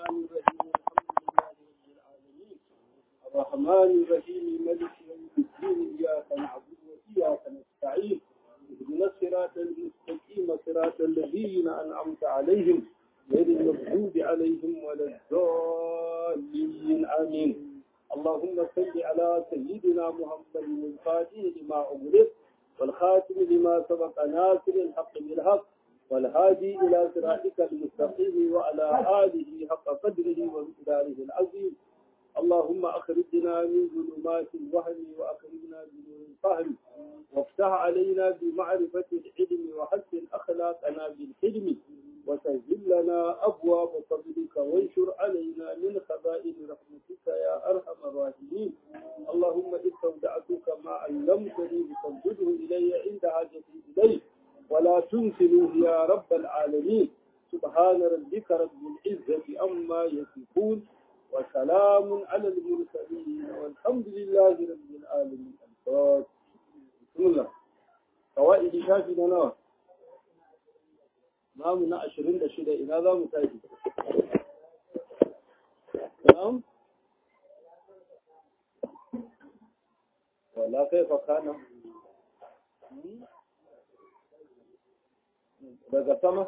الرحمن الرحيم الحمد لله رب العالمين الرحمن الرحيم ملك يوم الدين إياك نعبد وإياك نستعين اهدنا الصراط المستقيم صراط الذين أنعمت عليهم غير المغضوب عليهم ولا الضالين آمين اللهم صل على سيدنا محمد الفاتح لما أغلق والخاتم لما سبق ناصر الحق بالحق والهادي إلى صراطك المستقيم وعلى آله حق قدره ومقداره العظيم اللهم أخرجنا من ظلمات الوهم وأخرجنا بنور الفهم وافتح علينا بمعرفة العلم وحسن أخلاقنا بالحلم وسهل لنا أبواب فضلك وانشر علينا من خزائن رحمتك يا أرحم الراحمين اللهم استودعتك ما علمتني فانزله إلي عند حاجتي إليه ولا تنسنوه يا رب العالمين سبحان ربك رب العزة أما يصفون وسلام على المرسلين والحمد لله رب العالمين الفاتح بسم الله قوائد شافي نوى namu na ashirin da shida ina za mu tashi na'am wala kai fa kana daga sama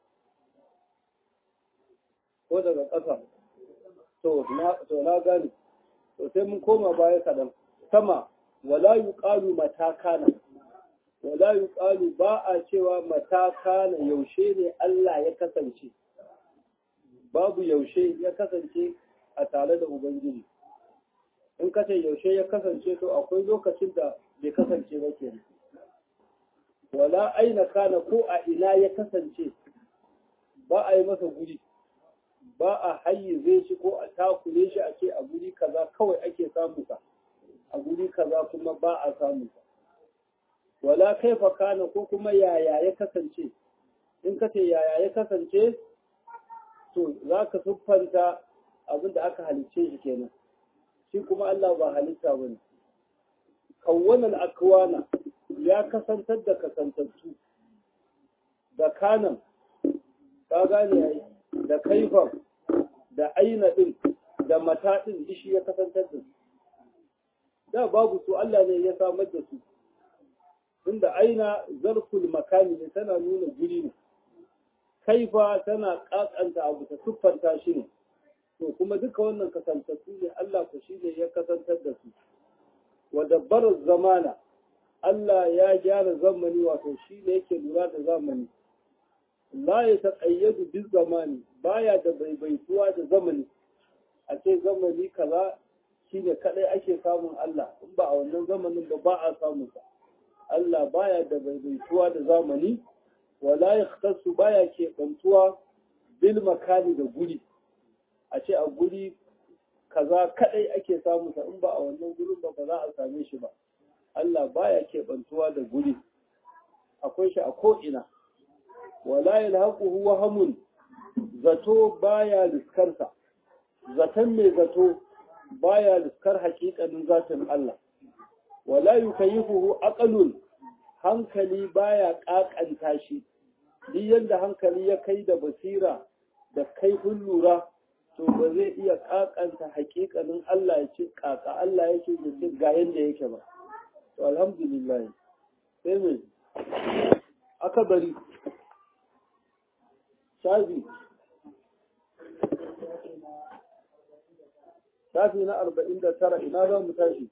ko daga ƙasa to na gani to sai mun koma baya kaɗan sama wala yuqalu mata kana wala yuqalu ba a cewa mata kana yaushe ne Allah ya kasance babu yaushe ya kasance a tare da ubangiji in ka ce yaushe ya kasance to akwai lokacin da bai kasance ba ke wala aina kana ko a ina ya kasance ba a yi masa guri ba a hayyize shi ko a takure shi a ce a guri kaza kawai ake samu ka a guri kaza kuma ba a samu ka wala kaifa kana ko kuma yaya ya kasance in ka ce yaya ya kasance to za ka siffanta abin da aka halicce shi kenan shi kuma Allah ba halitta ba ne kawwanan akwana ya kasantar da kasantattu da kanan ka gane yayi da kaifan da aina din da mata din shi ya kasantar da su da babu su Allah ne ya samar da su tunda aina zarful makani ne tana nuna guri ne kaifa tana kakanta abu ta siffanta shi ne to kuma duka wannan kasantattu ne Allah ku shi ne ya kasantar da su wa dabbarar zamana Allah ya gyara zamani wato shi ne yake lura da zamani la ya taƙayyadu bin zamani baya da baibaituwa da zamani a ce zamani kaza shine kadai ake samun Allah in ba a wannan zamanin ba ba a samun sa Allah baya da baibaituwa da zamani wala yakhtassu baya ke bantuwa bil makani da guri a ce a guri kaza kadai ake samu sa in ba a wannan gurin ba ba za a same shi ba Allah baya ke bantuwa da guri akwai shi a ko ina wala yalhaquhu wahamun zato baya liskarsa zaton mai zato baya liskar haƙiƙanin zatin Allah wala yukayifuhu aqalun hankali baya ƙaƙanta shi duk yadda hankali ya kai da basira da kaifin lura to ba zai iya ƙaƙanta haƙiƙanin Allah ya ce ƙaƙa Allah yake ya ce ga yadda yake ba to alhamdulillah sai me aka bari shafi shafi na arba'in da tara ina za mu tashi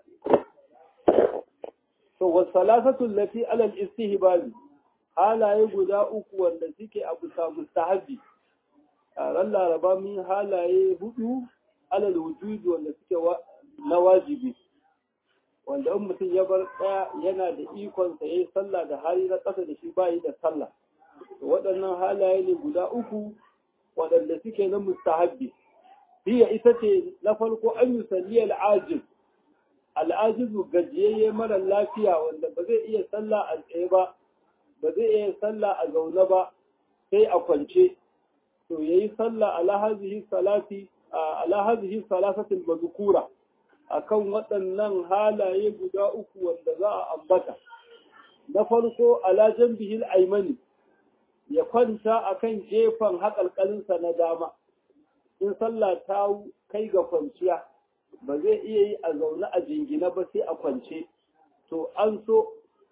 to wasalasatu lati alal istihbabi halaye guda uku wanda suke a bisa mustahabi ran laraba min halaye hudu alal wujudi wanda suke na wajibi wanda in mutum ya bar tsaya yana da ikon sa yayi sallah da hali na ƙasa da shi bayi da sallah to waɗannan halaye ne guda uku waɗanda suke na mustahabbi hiya ita ce na farko an yi salli al'ajiz al'ajizu gajiyayye mara lafiya wanda ba zai iya sallah a tsaye ba ba zai iya sallah a zaune ba sai a kwance to yayi sallah ala hazihi salati ala hazihi salasatil mazkura akan waɗannan halaye guda uku wanda za a ambata na farko ala janbihil aymani ya kwanta akan gefen haƙalƙalinsa na dama in sallah ta kai ga kwanciya ba zai iya yi a zaune a jingina ba sai a kwance to an so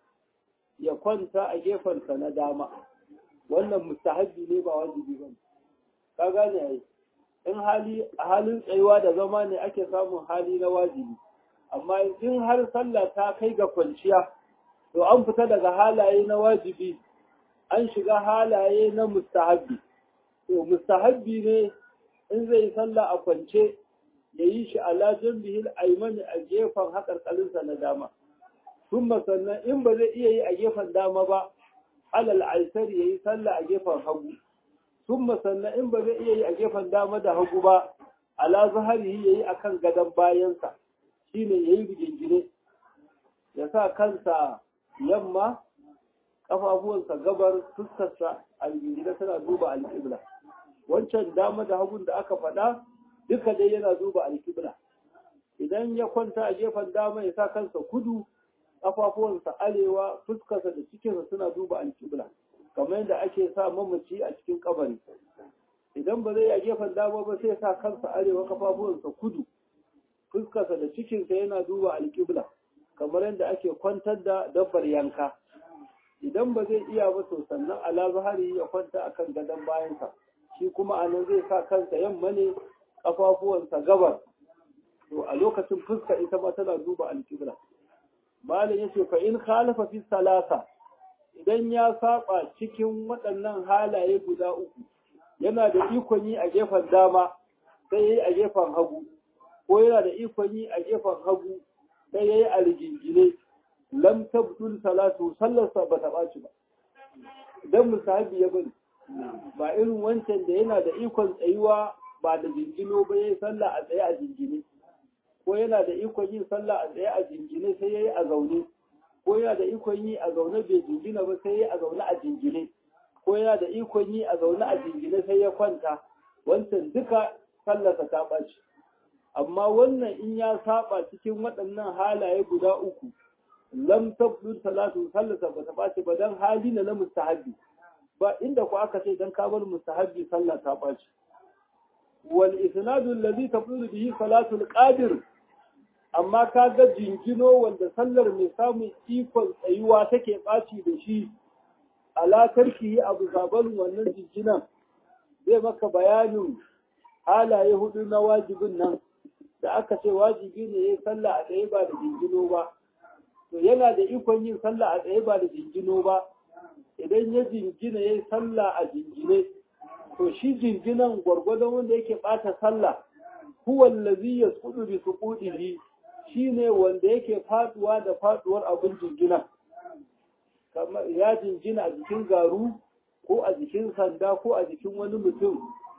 ya kwanta a gefensa na dama wannan mustahabbi ne ba wajibi ba ka gane ai in hali a halin tsayuwa da zama ne ake samun hali na wajibi amma in har sallah ta kai ga kwanciya to an fita daga halaye na wajibi an shiga halaye na mustahabbi to mustahabbi ne in zai yi sallah a kwance ya yi shi ala jambihil aimani a gefen haƙarƙarinsa na dama Tumma sannan in ba zai iya yi a gefen dama ba alal aisar ya yi sallah a gefen hagu Tumma sannan in ba zai iya yi a gefen dama da hagu ba ala zahari ya yi akan gadon bayansa shine ya yi rigingine ya sa kansa yamma ƙafafuwansa gabar fuskarsa a rigingine tana duba alƙibla wancan dama da hagun da aka faɗa duka dai yana duba alƙibla idan ya kwanta a gefen dama ya sa kansa kudu ƙafafuwansa arewa fuskarsa da cikinsa suna duba alƙibla kamar yadda ake sa mamaci a cikin kabari idan ba zai a gefen dama ba sai sa kansa arewa ƙafafuwansa kudu fuskarsa da cikinsa yana duba alƙibla kamar yadda ake kwantar da dabbar yanka idan ba zai iya ba to sannan ala zahari ya kwanta akan gadon bayansa shi kuma a nan zai sa kansa yamma ne ƙafafuwansa gabar to a lokacin fuska ita ma tana duba alƙibla malam yace fa in khalafa fi salasa idan ya saba cikin waɗannan halaye guda uku yana da ikon yi a gefen dama sai yayi a gefen hagu ko yana da ikon yi a gefen hagu sai yayi a rigingine lam tabdul salatu sallarsa ba ta ɓaci ba idan musahabi ya bari ba irin wancan da yana da ikon tsayuwa ba da jingino ba yayi sallah a tsaye a jingine ko yana da ikon yin sallah a tsaye a jingine sai yayi a zaune ko yana da ikon yi a zaune bai jingina ba sai yayi a zaune a jingine ko yana da ikon yi a zaune a jingine sai ya kwanta wancan duka sallarsa ta ɓaci amma wannan in ya saba cikin waɗannan halaye guda uku lam tabdul salatu sallarsa ba ta ɓaci ba dan hali na na mustahabbi ba inda ku aka ce dan ka bar mustahabbi sallah ta ɓaci wal isnadu allazi tabdul bihi salatu al-qadir amma ka ga jingino wanda sallar mai samun ikon tsayuwa take ɓaci da shi alakarki yi abu zabalin wannan jinginan zai maka bayanin halaye hudu na wajibin nan da aka ce wajibi ne ya sallah a tsaye ba da jingino ba to yana da ikon yin sallah a tsaye ba da jingino ba idan ya jingina ya sallah a jingine to shi jinginan gwargwadon wanda yake ɓata sallah huwa allazi yasqudu bi suqudihi shine wanda yake faduwa da faduwar abin jingina kamar ya jingina a jikin garu ko a jikin sanda ko a jikin wani mutum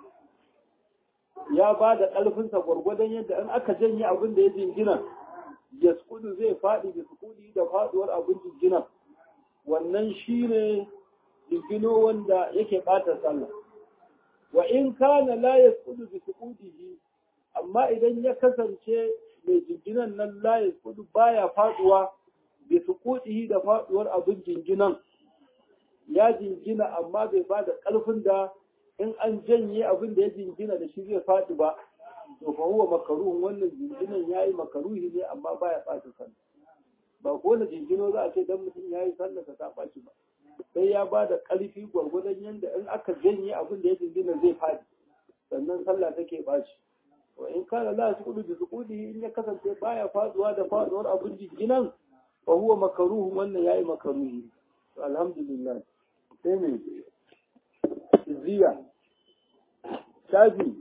ya ba da ƙarfinsa gwargwadon yadda in aka janye abin da ya jingina ya zai faɗi da sukudi da faduwar abin jingina wannan shine jingino wanda yake ɓata sallah wa in kana la yasqudu bi suqudihi amma idan ya kasance mai jinginan nan la yasqudu baya faduwa bi suqudihi da faduwar abin jinginan ya jingina amma bai ba da ƙarfin da in an janye abin da ya jingina da shi zai faɗi ba to fa huwa makaruhun wannan jinginan yayi makaruhi ne amma baya ɓata sallah ba ko na jingino za a ce dan mutum yayi sallah ka ta ɓaci ba sai ya ba da ƙarfi gwargwadon yadda in aka janye abin da ya jingina zai faɗi sannan sallah take ɓaci wa in kana la suqudu bi suqudi in ya kasance baya faduwa da faduwar abin jinginan fa huwa makaruhun wannan yayi makaruhi to alhamdulillah sai me ziya shafi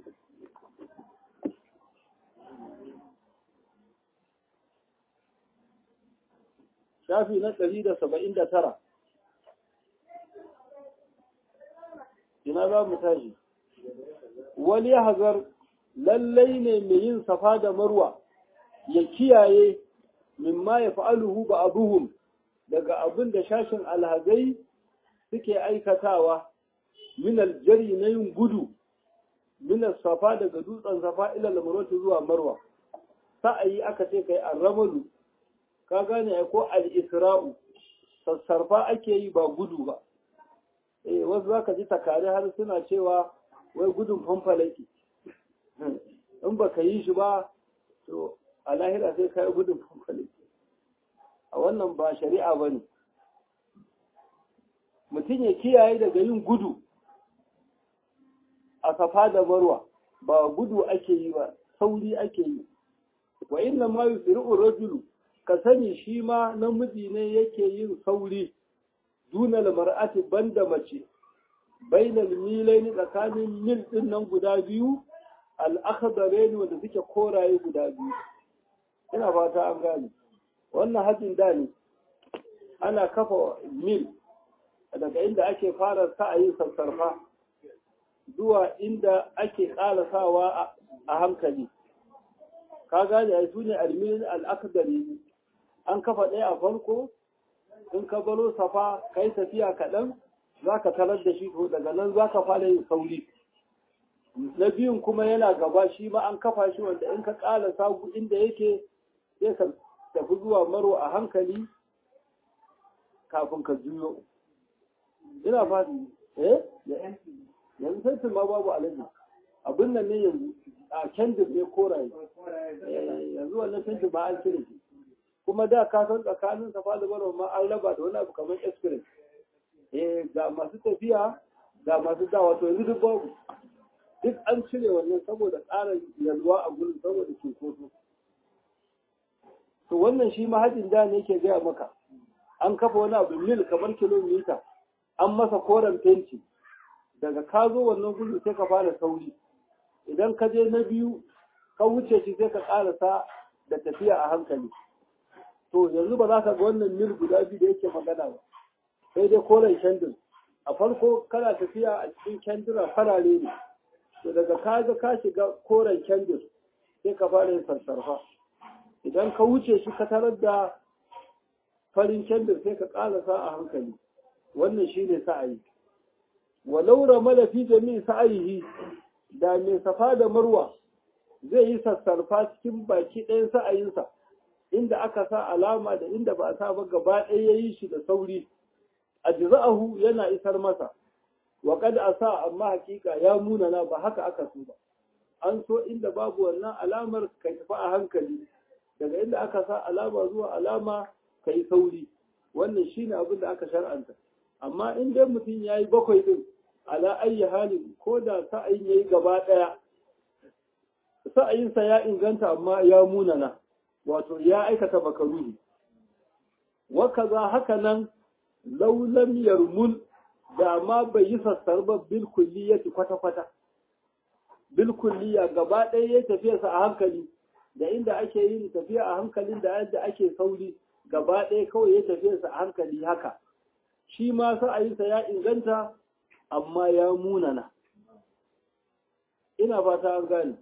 shafi na ɗari da saba'in da tara ina za mu tashi wani hazar lallai ne mai yin safa da marwa ya kiyaye mimma ya fa'aluhu ba abuhum daga abin da shashin alhazai suke aikatawa min aljari na yin gudu min safa daga dutsen safa ila lamarwata zuwa marwa sa'ayi aka ce kai arramalu ka gane ko al-isra'u sassarfa ake yi ba gudu ba eh wasu zaka ji takare har suna cewa wai gudun fanfalaki in baka yi shi ba to a lahira sai kai gudun fanfale a wannan ba shari'a ba ne mutum ya kiyaye daga yin gudu a safa da marwa ba gudu ake yi ba sauri ake yi wa inna ma yusri'u rajulu ka sani shi ma namiji ne yake yin sauri dunal mar'ati banda mace bainal milaini tsakanin mil din nan guda biyu al-akhdarain wanda suke koraye guda biyu ina fata an gane wannan hajjin da ne ana kafa mil daga inda ake fara sa'ayin sassarfa zuwa inda ake ƙarasawa a hankali ka gane ai sune almilin al'akdari an kafa ɗaya a farko in ka baro safa kai tafiya kaɗan za ka tarar da shi to daga nan za ka fara yin sauri na biyun kuma yana gaba shi ma an kafa shi wanda in ka ƙara sagu inda yake sai ka tafi zuwa maro a hankali kafin ka juyo ina fadi eh yanzu sai ma babu alaji abin nan ne yanzu a kendir ne koraye yanzu wannan kendir ba an cire shi kuma da ka san tsakanin safa da marwa ma an raba da wani abu kamar express eh ga masu tafiya ga masu dawa to yanzu duk babu duk an cire wannan saboda tsarin yalwa a gurin saboda cunkoso to wannan shi mahajin da ne ke gaya maka an kafa wani abu mil kamar kilomita an masa koren fenti daga ka zo wannan gudu sai ka fara sauri idan ka je na biyu ka wuce shi sai ka karasa da tafiya a hankali to yanzu ba za ka ga wannan mil guda biyu da yake magana ba sai dai koren kendir a farko kana tafiya a cikin kendira farare ne to daga ka ga ka shiga koren kendir sai ka fara yin sassarfa idan ka wuce shi ka tarar da farin kendir sai ka ƙarasa a hankali wannan shi ne sa'ayi walau ramala fi jami'i sa'ayihi da mai safa da marwa zai yi sassarfa cikin baki ɗayan sa'ayinsa inda aka sa alama da inda ba a sa ba gaba ɗaya ya yi shi da sauri a jiza'ahu yana isar masa wa kada a sa amma hakika ya munana ba haka aka so ba an so inda babu wannan alamar ka tafi a hankali daga inda aka sa alama zuwa alama ka yi sauri wannan shi ne abin da aka shar'anta amma in dai mutum ya yi bakwai din ala ayyi halin ko da sa'ayin ya yi gaba ɗaya sa'ayinsa ya inganta amma ya munana wato ya aikata makaruhi wakaza haka nan laulam yarmul da ma bai yi sassar ba bil kulliyati kwata-kwata bil kulliya gaba ɗaya ya tafiyarsa a hankali da inda ake yin tafiya a hankalin da yadda ake sauri gaba ɗaya kawai ya tafiya sa a hankali haka shi ma sa'ayinsa ya inganta amma ya munana ina fata an gane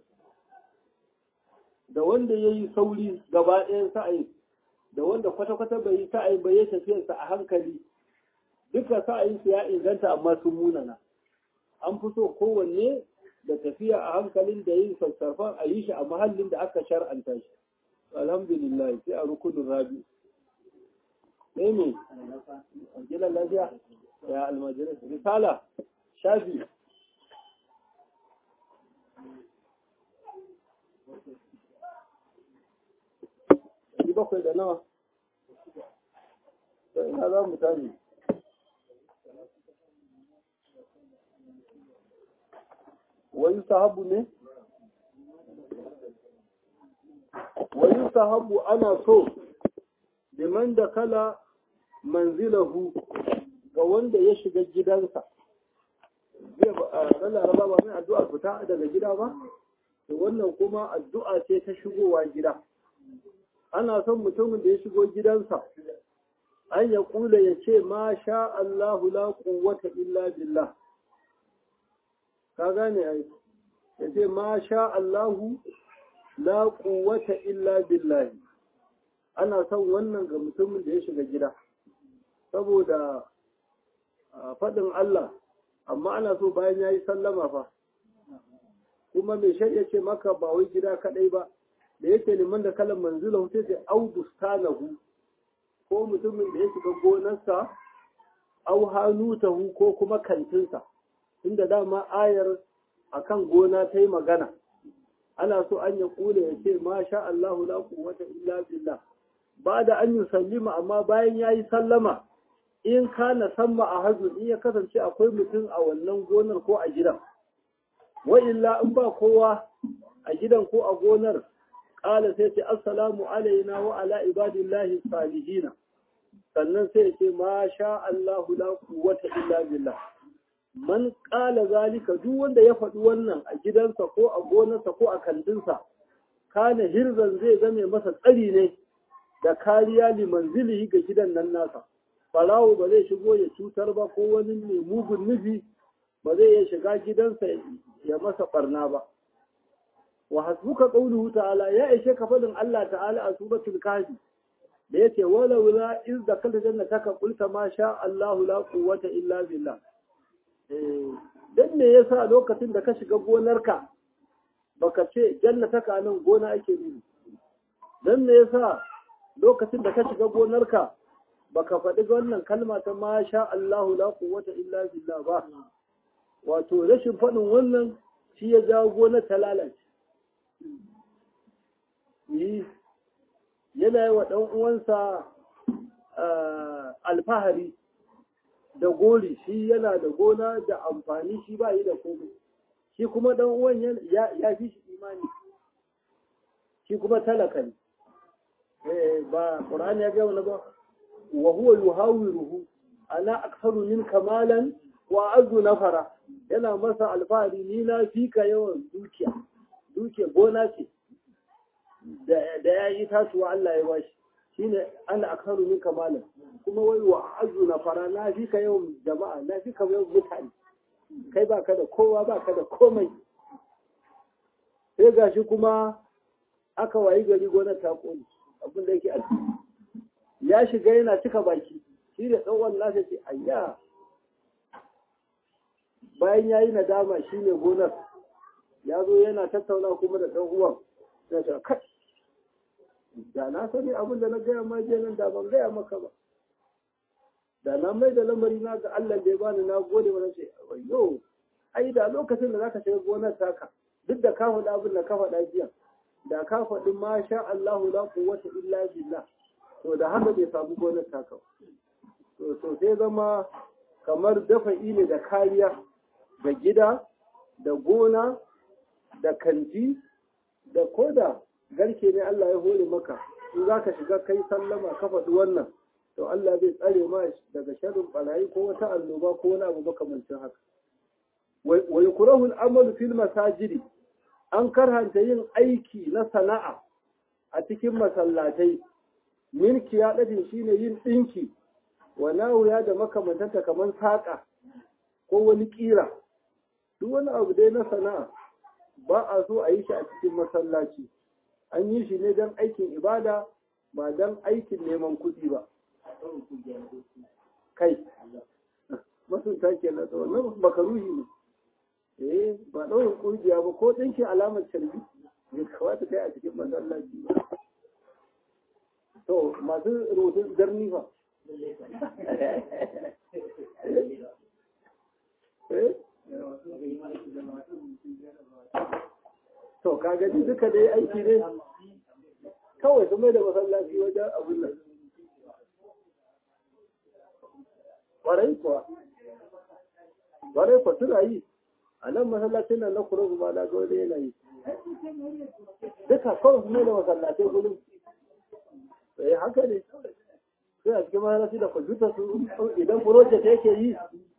da wanda ya yi sauri gaba ɗayan sa'ayin da wanda kwata-kwata bai yi sa'ayin bai ya tafiyarsa a hankali duka sa'ayinsa ya inganta amma sun munana an fi so kowanne da tafiya a hankalin da yin sassarfan a yi shi a mahallin da aka shar'anta shi alhamdulillah sai a rukunin rabi sai me gidan lafiya ya almajirai risala shafi ɗari bakwai da nawa da ina za mu tani wani sahabu ne? wani sahabu ana so liman da kala manzilahu ga wanda ya shiga gidansa zai ba laraba ba mai addu'a fita daga gida ba to wannan kuma addu'a ce ta shigowa gida ana son mutumin da ya shigo gidansa an ya kula ya ce ma sha Allahu la quwwata illa billah ka gane ai ya ce ma sha Allahu la quwwata illa billahi ana son wannan ga mutumin da ya shiga gida saboda faɗin Allah amma ana so bayan ya yi sallama fa kuma mai shari'a ce maka ba wai gida kaɗai ba da yake liman da kalan manzila sai ce au bustanahu ko mutumin da ya shiga gonarsa au hanutahu ko kuma kantinsa inda dama ayar akan gona ta yi magana ana so an ya kula ya ce ma sha Allahu la quwwata illa billah ba da an yi sallima amma bayan ya yi sallama in kana samma a hajjun in ya kasance akwai mutum a wannan gonar ko a gidan wa illa in ba kowa a gidan ko a gonar ƙala sai ce assalamu alaina wa ala ibadillahi salihina sannan sai ce ma sha Allahu la quwwata illa billah man ƙala zalika duk wanda ya faɗi wannan a gidansa ko a gonarsa ko a kandinsa kana hirzan zai zame masa tsari ne da kariya limanzilihi ga gidan nan nasa farawo ba zai shigo ya cutar ba ko wani mai mugun nufi ba zai iya shiga gidansa ya masa barna ba wa hasbuka qawluhu ta'ala ya ishe ka fadin Allah ta'ala a suratul kahfi da yace wala wala iz dakalta jannataka qulta ma sha Allahu la quwwata illa billah eh dan me yasa lokacin da ka shiga gonarka baka ce jannataka nan gona ake nufi dan me yasa lokacin da ka shiga gonarka baka faɗi wannan kalma ta ma sha Allahu la quwwata illa billah ba wato rashin faɗin wannan shi ya jawo gonar ta lalace yi yana yi wa ɗan uwansa alfahari da gori shi yana da gona da amfani shi ba yi da komai shi kuma ɗan uwan ya fi shi imani shi kuma talaka ne ba ƙur'ani ya ga wani ba wa huwa yuhawiruhu ana aktharu min kamalan wa azu nafara yana masa alfahari ni na fika yawan dukiya dukiya gona ce da ya yi tasuwa Allah ya bashi shine ana aktharu min kamalan kuma wai wa azu nafara na fika yawan jama'a na fika yawan mutane kai baka da kowa baka da komai sai gashi kuma aka wayi gari gonar ta kone abin da yake a ya shiga yana cika baki shi da tsawon nasa ce ayya bayan ya yi nadama shi ne gonar ya zo yana tattauna kuma da ɗan uwan ya ce kai da na sani abin da na gaya ma je nan da ban gaya maka ba da na mai da lamari na ga Allah da ya bani na gode wani ce ayyo ai da lokacin da zaka shiga gonar taka duk da ka faɗa abin da ka faɗa jiya da ka faɗi ma sha Allahu la quwwata illa billah to da haka bai samu gonar taka to to sai zama kamar dafa'i ne da kariya da gida da gona da kanti da koda garke ne Allah ya hore maka in za ka shiga kai sallama ka faɗi wannan to Allah zai tsare ma daga sharrin barayi ko wata annoba ko wani abu makamancin haka wa yukrahu al-amalu fil masajidi an karhanta yin aiki na sana'a a cikin masallatai milki ya ɗaɗin shine yin ɗinki wa nawuya da makamantanta kamar saƙa ko wani ƙira duk wani abu dai na sana'a ba a so a yi shi a cikin masallaci an yi shi ne don aikin ibada ba don aikin neman kuɗi ba kai masunta ke na tsawon nan makaruhi ne eh ba ɗaurin ƙungiya ba ko ɗinkin alamar carbi bai kamata kai a cikin masallaci ba to masu rubutun zarni fa to ka gani duka dai aiki ne kawai su mai da masallaci wajen abin nan ƙwarai kuwa ƙwarai kuwa suna yi a nan masallacin nan na kuro ba na gode yana yi duka kawai su mai da masallacin gudun sai haka ne sai a cikin masallaci da kwamfuta su idan project yake yi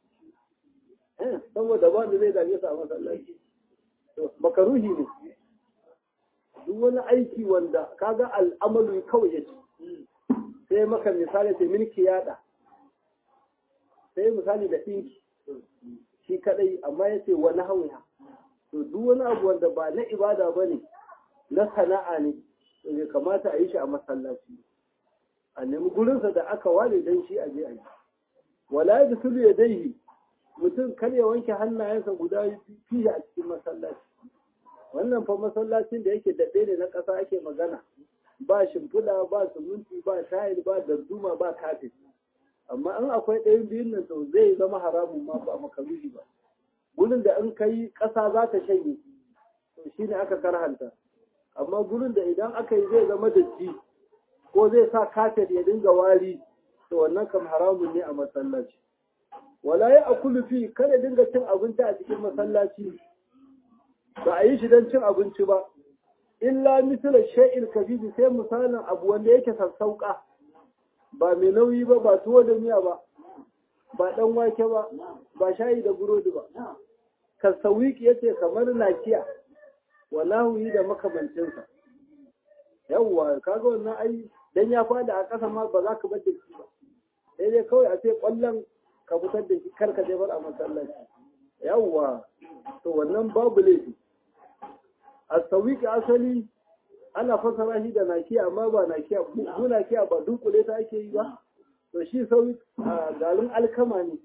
saboda ba da zai dame su a masallaci makaruhi ne duk wani aiki wanda kaga al'amalu kawai ya ce sai maka misali sai milki yada sai misali da ɗinki shi kadai amma ya ce wani hauya to duk wani abu wanda ba na ibada ba ne na sana'a ne to bai kamata a yi shi a masallaci a nemi gurinsa da aka ware don shi a je a yi wala ya dusulu ya daihi mutum kar ya wanke hannayensa guda fiye a cikin masallaci wannan fa masallacin da yake daɗe ne na ƙasa ake magana ba shimfiɗa ba suminti ba tayil ba darduma ba kafin amma in akwai ɗayan biyun nan to zai zama haramun ma ba makaruhi ba gurin da in kai ƙasa za ta shanye to shine aka karhanta amma gurin da idan aka yi zai zama datti ko zai sa kafet ya dinga wari to wannan kam haramun ne a masallaci wala ya akulu fi kada dinga cin abinci a cikin masallaci ba a yi shi don cin abinci ba illa misala shay'il kabibi sai misalin abu wanda yake sassauka ba mai nauyi ba ba tuwo da miya ba ba dan wake ba ba shayi da burodi ba kasawiki yace kamar nakiya wallahu yi da makamancinsa yawwa kaga wannan ai dan ya fada a ƙasa ma ba za ka bar da shi ba sai dai kawai a ce ƙwallon ka fitar da shi kar ka jefar a masallaci yawwa to wannan babu laifi a sawiki asali ana fasara shi da nakiya amma ba nakiya ko nakiya ba dunkule ta ake yi ba to shi sauyi a garin alkama ne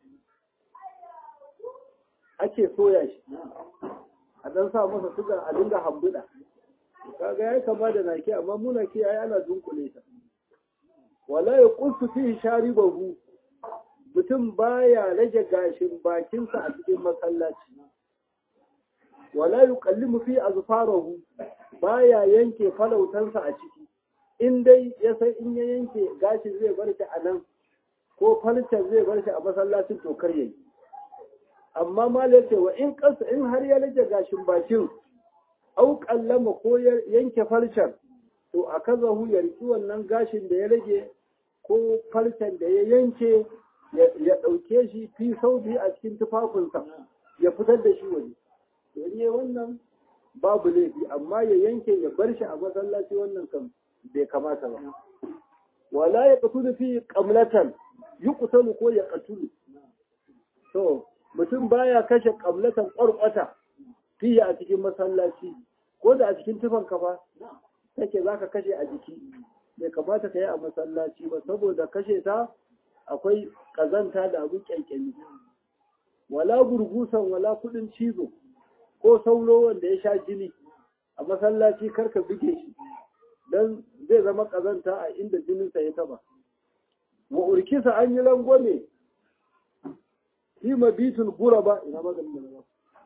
ake soya shi a dan sa masa suga a dinga hambuda kaga yayi kama da naki amma mu naki yayi ana dunkule ta wala yaqultu fi sharibahu mutum baya rage gashin bakinsa a cikin masallaci wala yuqallimu fi azfarahu baya yanke falautansa a ciki in dai ya san in ya yanke gashin zai bar shi a nan ko falcen zai bar shi a masallacin to kar yayi amma malai ce wa in kansa in har ya rage gashin bakin au kallama ko ya yanke farcen to a kazahu ya riki wannan gashin da ya rage ko farcen da ya yanke ya ɗauke shi fi saubi a cikin tufafinsa ya fitar da shi waje to in yi wannan babu laifi amma ya yanke ya bar shi a masallaci wannan kan bai kamata ba wala ya qatulu fi qamlatan yuqtalu ko ya qatulu to mutum baya kashe qamlatan qarqata fiye a cikin masallaci ko da a cikin tufan kafa take zaka kashe a jiki bai kamata ka yi a masallaci ba saboda kashe ta akwai kazanta da abin kyankyami wala gurgusan wala kudin cizo ko sauro wanda ya sha jini a masallaci karka buge shi don zai zama kazanta a inda jininsa ya taba wa urkisa an yi langwame fi mabitul guraba ina maganin da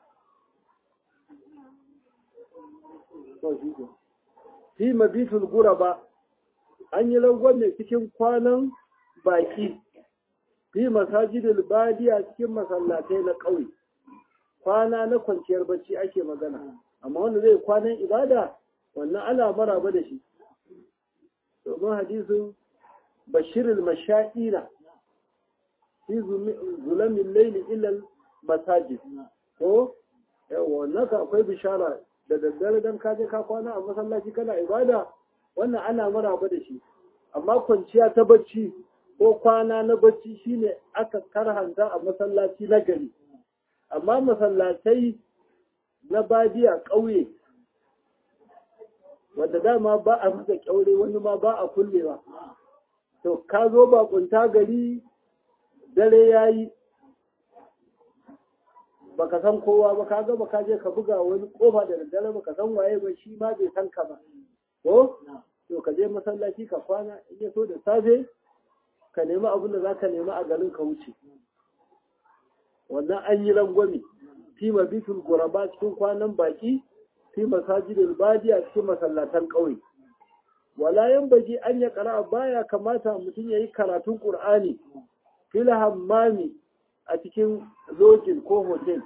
fi mabitul guraba an yi langwame cikin kwanan baki fi masajidul badiya cikin masallatai na ƙauye kwana na kwanciyar bacci ake magana amma wanda zai kwanan ibada wannan ana maraba da shi domin hadisin bashirul mashaira fi zulamin laili ilal masajid ko yawa wannan ka akwai bishara da daddare dan ka je ka kwana a masallaci kana ibada wannan ana maraba da shi amma kwanciya ta bacci ko kwana na bacci shine aka karhanta a masallaci na gari amma masallatai na badiya ƙauye wanda dama ba a masa ƙyaure wani ma ba a kullewa to ka zo bakunta gari dare ya yi baka san kowa ba ka gaba ka je ka buga wani kofa da daddare baka san waye ba shi ma bai san ka ba ko to ka je masallaci ka kwana in ya so da safe ka nemi abin da za ka nemi a garin ka wuce wannan an yi rangwame fi mabitul guraba cikin kwanan baki fi masajidul badiya cikin masallatan ƙauye wala yan baji an ya kara baya kamata mutum ya yi karatun qur'ani fil hammami a cikin lojin ko hotel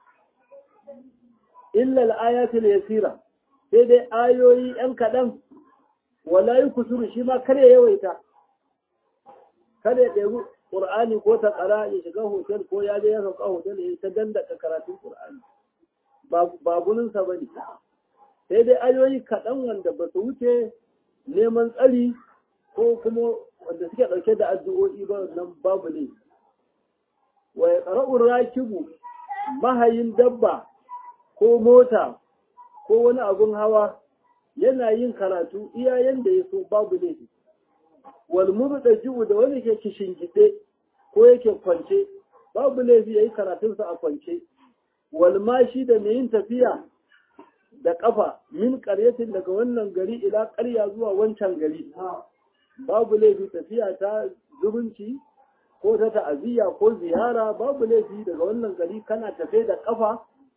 illa al-ayatul yasira sai dai ayoyi yan kaɗan wala yi kusuru shi ma kar ya yawaita kada ya ɗebi ƙur'ani ko ta ƙara ya shiga hotel ko ya je ya sauka hotel ya ta dandaka karatun ƙur'ani ba guninsa ba ne sai dai ayoyi kaɗan wanda ba su wuce neman tsari ko kuma wanda suke ɗauke da addu'o'i ba nan babu ne wa ya ƙara'un rakibu mahayin dabba ko mota ko wani abun hawa yana yin karatu iya yanda ya so babu laifi walmuru da jiwu da wani ke kishingide ko yake kwance babu laifi ya yi karatunsa a kwance walmashi da mai yin tafiya da ƙafa min ƙaryatin daga wannan gari ila ƙarya zuwa wancan gari babu laifi tafiya ta zubunci ko ta ta'aziyya ko ziyara babu laifi daga wannan gari kana tafe da ƙafa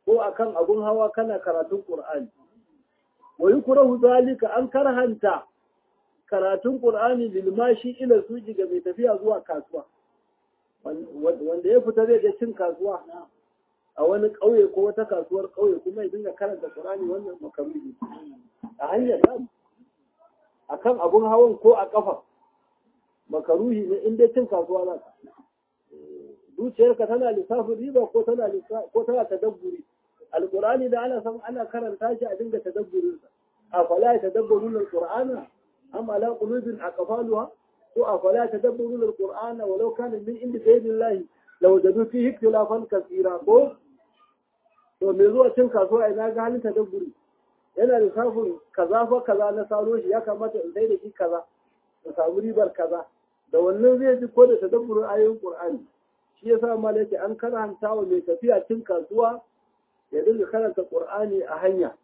ko akan abun hawa kana karatun Qur'ani wa yukrahu zalika an karhanta karatun Qur'ani lil mashi ila suji ga mai tafiya zuwa kasuwa wanda ya fita zai ga cin kasuwa a wani ƙauye ko wata kasuwar ƙauye kuma ya dinga karanta Qur'ani wannan makaruhi a hanyar samu akan abun hawan ko a kafa makaruhi ne in dai cin kasuwa za ka zuciyarka tana lissafin riba ko tana ko tana tadabburi alqur'ani da ana san ana karanta shi a dinga tadabburin sa afala tadabburuna alqur'ana am ala qulubin aqfaluha ko afala tadabburuna alqur'ana walau kana min indi ghayrillahi law jadu fihi ikhtilafan kaseera ko to me zuwa cin kasuwa ina ga halin tadabburi yana lissafin kaza fa kaza na saro shi ya kamata in dai da shi kaza da samu ribar kaza da wannan zai ji ko da tadabburin ayoyin qur'ani shi yasa ma yake an karanta wa mai tafiya cin kasuwa ya dinga karanta Qur'ani a hanya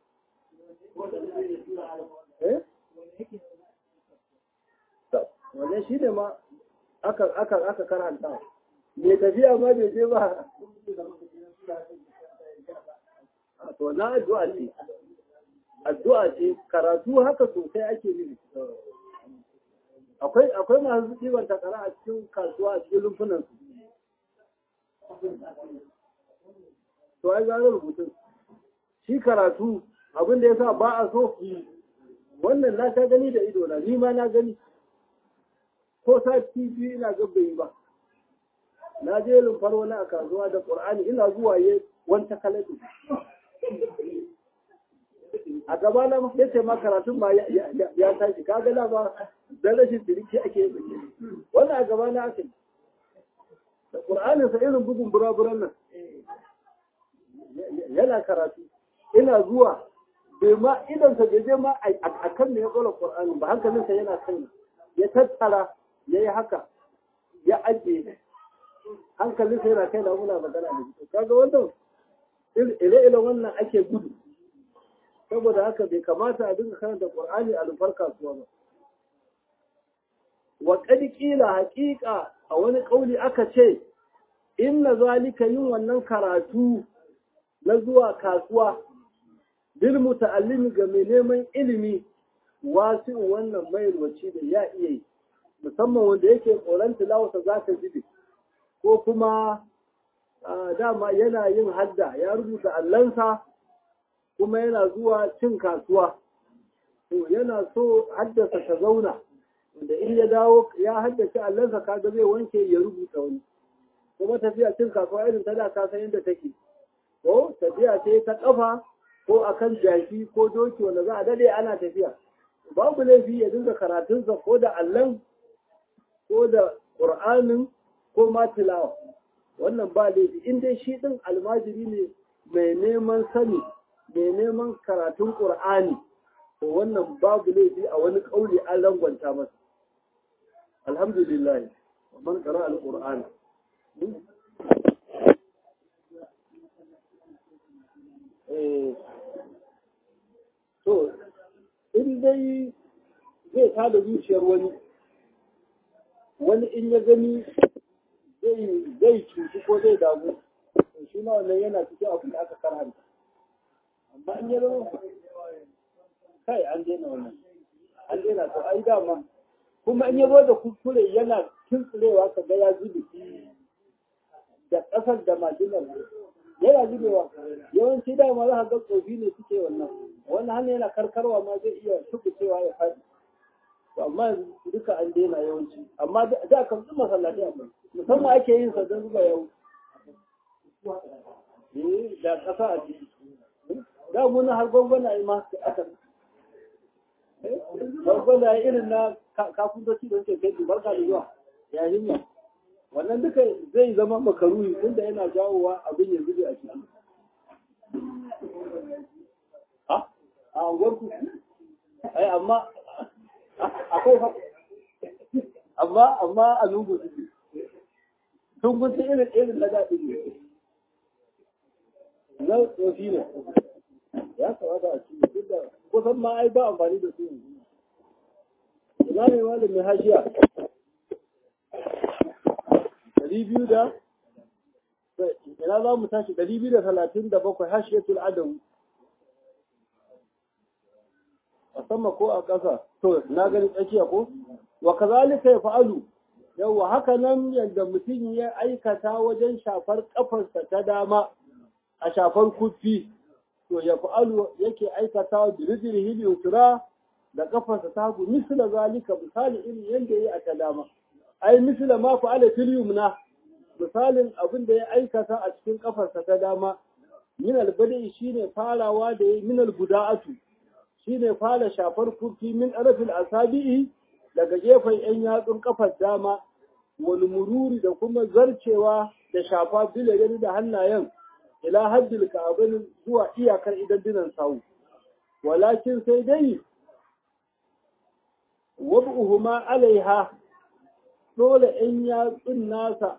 eh wannan shi ne ma aka aka aka karanta mai tafiya ma bai je ba to na addu'a ce addu'a ce karatu haka sosai ake yi akwai akwai masu ɗiban takara a cikin kasuwa a cikin rumfunan su to ai gano rubutun shi karatu abin da yasa ba a so wannan na ta gani da ido na ni ma na gani ko sati biyu ina ga bai ba na je lumfar wani a kasuwa da qur'ani ina zuwa ye wanta kalatu a gaba na ya ce ma karatun ma ya tashi kaga na ba dan rashin diriki ake yi wannan a gaba na ake da qur'anin sa irin bugun buraburan nan yana karatu ina zuwa bai ma idan sa je ma a kan ne ya tsola qur'ani ba hankalin sa yana kan ya tattara yayi haka ya ajiye hankalin sa yana kai da muna magana da shi kaga wannan ire-ire wannan ake gudu saboda haka bai kamata a dinga karanta Qur'ani a lufar kasuwa ba wa qad qila haqiqa a wani kauli aka ce inna zalika yin wannan karatu na zuwa kasuwa bil muta'allimi ga mai neman ilimi wasu wannan mai ruwaci da ya iya yi musamman wanda yake tsoron tilawarsa za ta jibe ko kuma dama yana yin hadda ya rubuta allansa kuma yana zuwa cin kasuwa to yana so haddasa ta zauna wanda in ya dawo ya haddace allansa kaga zai wanke ya rubuta wani kuma tafiya cin kasuwa irin ta da ka san yadda take ko tafiya ce ta kafa ko akan jaki ko doki wanda za a dade ana tafiya babu laifi ya dinga karatunsa ko da allan ko da qur'anin ko ma tilawa wannan ba laifi in dai shi din almajiri ne mai neman sani mai neman karatun ƙur'ani to wannan babu laifi a wani ƙauli an rangwanta masa alhamdulillah man qara al-qur'an eh to in dai zai tada zuciyar wani wani in ya gani zai cuci ko zai damu shi ma wannan yana cikin abin da aka karanta amma in ya zama kai an daina wannan an daina to ai dama kuma in ya zo da kuskure yana tuntsirewa ka ga ya zube da ƙasar da majinar yana zubewa yawanci dama za ka ga tsofi ne suke wannan wannan hannu yana karkarwa ma zai iya tukucewa ya faɗi to amma duka an daina yawanci amma da kan su masallatai amma musamman ake yin sa don zuba yau da ƙasa a ciki da muna har gwangwana yi ma aka gwangwana irin na kafintoci da suke kai barka da zuwa ya himma wannan duka zai zama makaruhi tunda yana jawowa abin ya zube a ciki a unguwarku ai amma akwai fa amma amma a lungu suke tun kun irin irin na daɗi ne na tsofi ne ya kamata a ci duk da kusan ma ai ba amfani da su yanzu ina ne malamin hashiya ɗari biyu da ina za mu tashi ɗari biyu da talatin da bakwai hashiyatul adamu a sama ko a ƙasa to na gani tsakiya ko wa kazalika ya fa'alu yawa haka nan yadda mutum ya aikata wajen shafar kafarsa ta dama a shafar kufi to ya fa'alu yake aikata birijirhi yutura da kafarsa ta hagu misla zalika misali irin yadda ya yi a ta dama ai misla ma fa'ala fil yumna misalin abin da ya aikata a cikin kafarsa ta dama min albadi shine farawa da ya min albuda'atu shine fara shafar kufi min arafil asabi'i daga gefen yan yatsun kafar dama wani mururi da kuma zarcewa da shafa bilagani da hannayen ila haddil ka'abin zuwa iyakar idan dinan sawu walakin sai dai wab'uhuma alaiha dole in yatsun nasa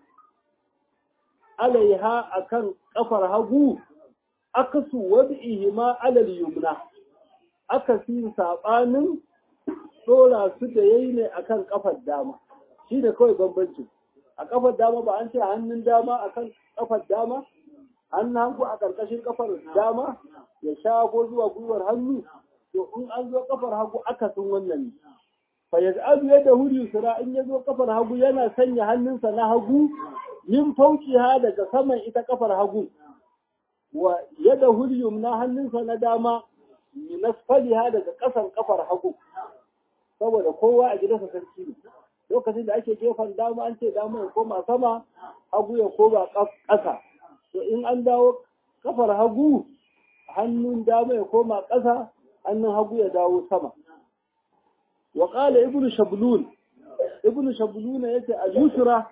alaiha akan kafar hagu akasu wab'ihima alal yumna akasin sabanin dora su da yayi ne akan kafar dama shi ne kawai bambancin a kafar dama ba an ce hannun dama akan kafar dama hannun hangu a ƙarƙashin kafar dama ya shago zuwa gwiwar hannu to in an zo kafar hagu akasin wannan ne fa yaj'alu yadahu yusra in yazo kafar hagu yana sanya hannunsa na hagu min fauqiha daga saman ita kafar hagu wa yadahu yumna hannunsa na dama min asfaliha daga ƙasan kafar hagu saboda kowa a gidansa sarki ne lokacin da ake gefen dama an ce dama ya koma sama hagu ya koma ƙasa to in an dawo kafar hagu hannun dama ya koma ƙasa hannun hagu ya dawo sama wa qala ibnu shablun ibnu shablun yace a yusra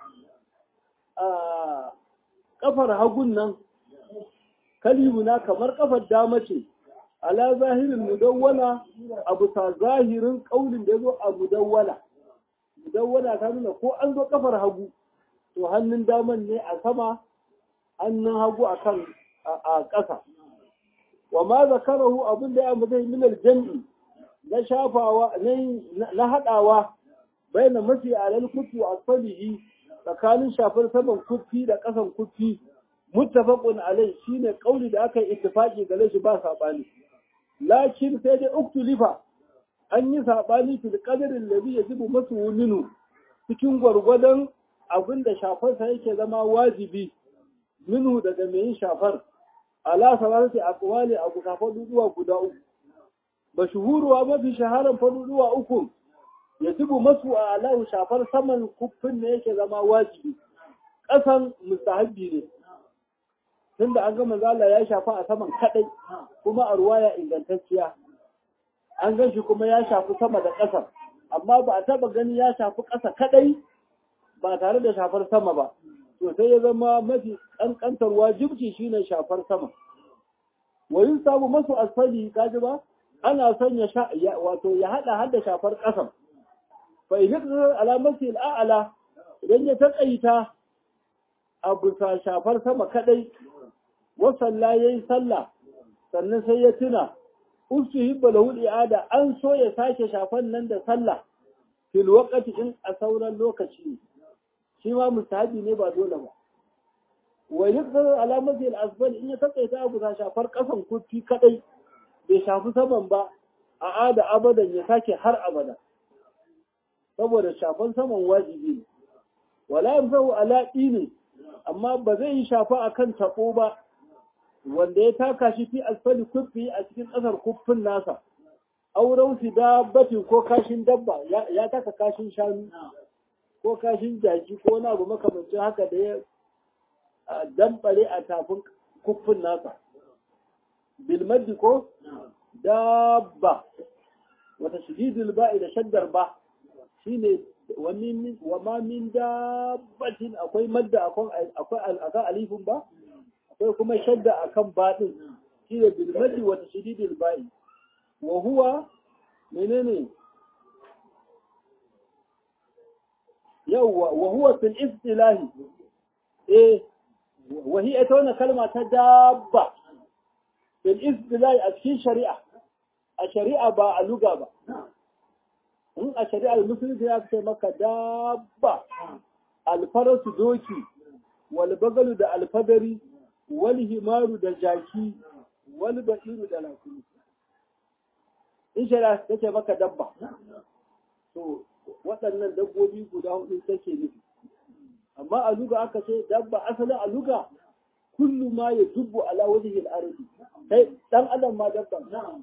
a kafar hagun nan kalimuna kamar kafar dama ce ala zahirin mudawwala abu ta zahirin kaulin da yazo a mudawwala mudawwala ta nuna ko an zo kafar hagu to hannun daman ne a sama hannun hagu akan a ƙasa wa ma zakarahu abin da ya mutai min aljam'i na shafawa na hadawa baina mafi alal kutu asalihi tsakanin shafar saman kufi da ƙasan kufi muttafaqun alai shine kauli da aka yi ittifaqi gare shi ba sabani lakin sai dai uktulifa an yi sabani fil qadarin ladhi yajibu masu minhu cikin gwargwadon abin da shafarsa yake zama wajibi minhu daga mai yin shafar ala salatati aqwali abu ka faduduwa guda uku mashhuruwa mafi shaharan faduduwa uku yajibu masu alahu shafar saman kuffin ne yake zama wajibi ƙasan mustahabbi ne tunda an ga manzala ya shafa a saman kadai kuma a ruwaya ingantacciya an gan shi kuma ya shafi sama da ƙasa amma ba a taba gani ya shafi ƙasa kadai ba tare da shafar sama ba to sai ya zama mafi ƙanƙantar wajibci shine shafar sama wa yin samu masu asfali kaji ba ana son ya wato ya hada hada shafar ƙasa fa idan alamati al'ala idan ya taƙaita a bisa shafar sama kadai wasalla ya yi sallah sannan sai ya tuna ustu hibba lahu i'ada an so ya sake shafan nan da sallah fil waqti in a sauran lokaci shi ma mustahabi ne ba dole ba wa yakthar alamati al asfal in ya takaita abu sa shafar kasan kufi kadai bai shafi saman ba a ada abadan ya sake har abada saboda shafan saman wajibi ne wala yamsahu ala dinin amma ba zai yi shafa akan tabo ba wanda ya taka shi fi asfali kuffi a cikin ƙasar kuffin nasa auren fi dabbatin ko kashin dabba ya taka kashin shanu ko kashin jaki ko wani abu makamancin haka da ya dambare a tafin kuffin nasa bilmaddi ko dabba wata shididul ba'i da shaddar ba shine wa ma min dabbatin akwai madda akwai akan alifin ba akwai kuma shadda akan baɗin shi ne bilmadi wata shididil ba'i wa huwa menene yawwa wa huwa fil istilahi eh wa hiya ta wannan kalma ta dabba fil istilahi a cikin shari'a a shari'a ba a luga ba in a shari'ar musulunci ya ce maka dabba alfarasu doki wal bagalu da alfadari wal himaru da jaki wal basiru da lakuni in shari'a ta ce maka dabba to waɗannan dabbobi guda hudu take nufi amma a luga aka ce dabba asalin a luga kullu ma ya dubbu ala wajhil ardi kai dan adam ma dabba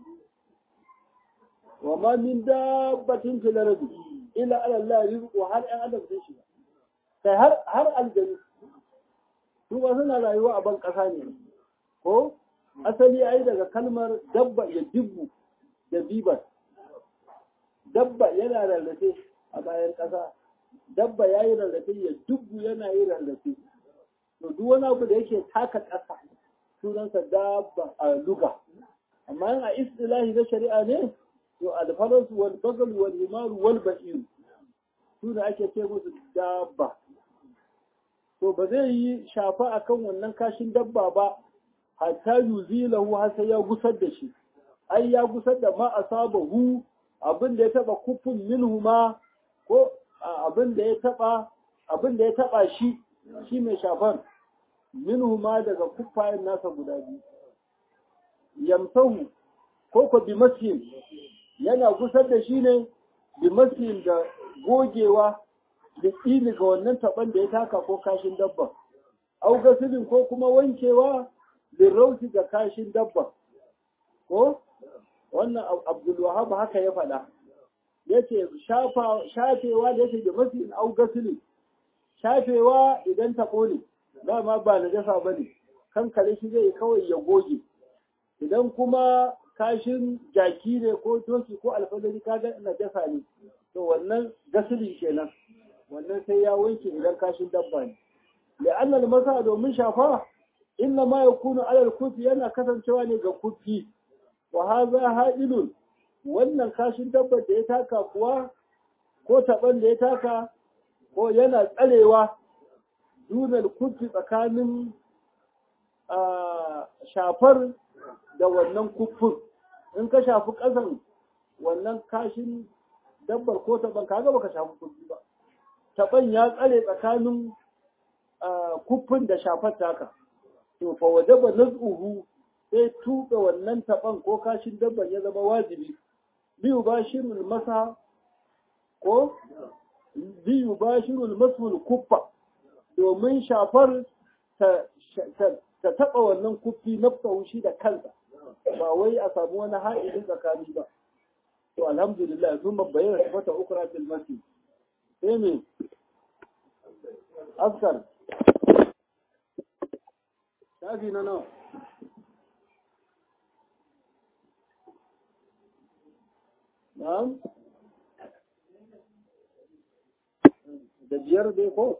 wa ma min dabbatin fil ardi illa ala Allah rizqu har ɗan adam sai shi kai har har aljanu su ba suna rayuwa a ban ƙasa ne ko asali ai daga kalmar dabba ya dubbu da bibar dabba yana rarrafe a bayan ƙasa dabba ya yi rarrafe ya dubbu yana yi rarrafe to duk wani abu da yake taka ƙasa sunansa dabba a luga amma yin a istilahi na shari'a ne to alfaransu wal bagal wal himaru wal ba'ir su ne ake ce musu dabba to ba zai yi shafa akan wannan kashin dabba ba hatta yuzilahu har sai ya gusar da shi ai ya gusar da ma asabahu abin da ya taba kufun minhu ma ko abin da ya taba abin da ya taba shi shi mai shafar minhu ma daga kuffayen nasa guda biyu yamsahu ko ko bi masjid yana gusar da shi ne bi masjid da gogewa da tsini ga wannan taban da ya taka ko kashin dabba au gasilin ko kuma wankewa lirrauti ga kashin dabba ko wannan abdulwahab haka ya faɗa ya ce shafewa da yake da mafi au gasili shafewa idan taɓo ne dama ba na jasa ba ne kankare shi zai kawai ya goge idan kuma kashin jaki ne ko doki ko alfadari kaga na jasa ne to wannan gasili kenan wannan sai ya wanke idan kashin dabba ne la'annal masa domin shafa inna ma yakunu alal kufi yana kasancewa ne ga kufi wa haza ha'ilun wannan kashin dabbar da ya taka kuwa ko taban da ya taka ko yana tsarewa dunal kufi tsakanin shafar da wannan kufin in ka shafi ƙasan wannan kashin dabbar ko taban kaga baka shafi kufi ba taban ya tsare tsakanin kufin da shafar taka to fa wajaba naz'uhu sai tuɓe wannan taɓan ko kashin dabban ya zama wajibi biyu ba shirul masa ko biyu ba shirul masul kuffa domin shafar ta taɓa wannan kuffi na shi da kansa ba wai a samu wani ha'idin tsakani ba to alhamdulillah sun bayyana sifata ukra fil masjid sai me askar shafi na nawa Na'am? Da biyar dai ko?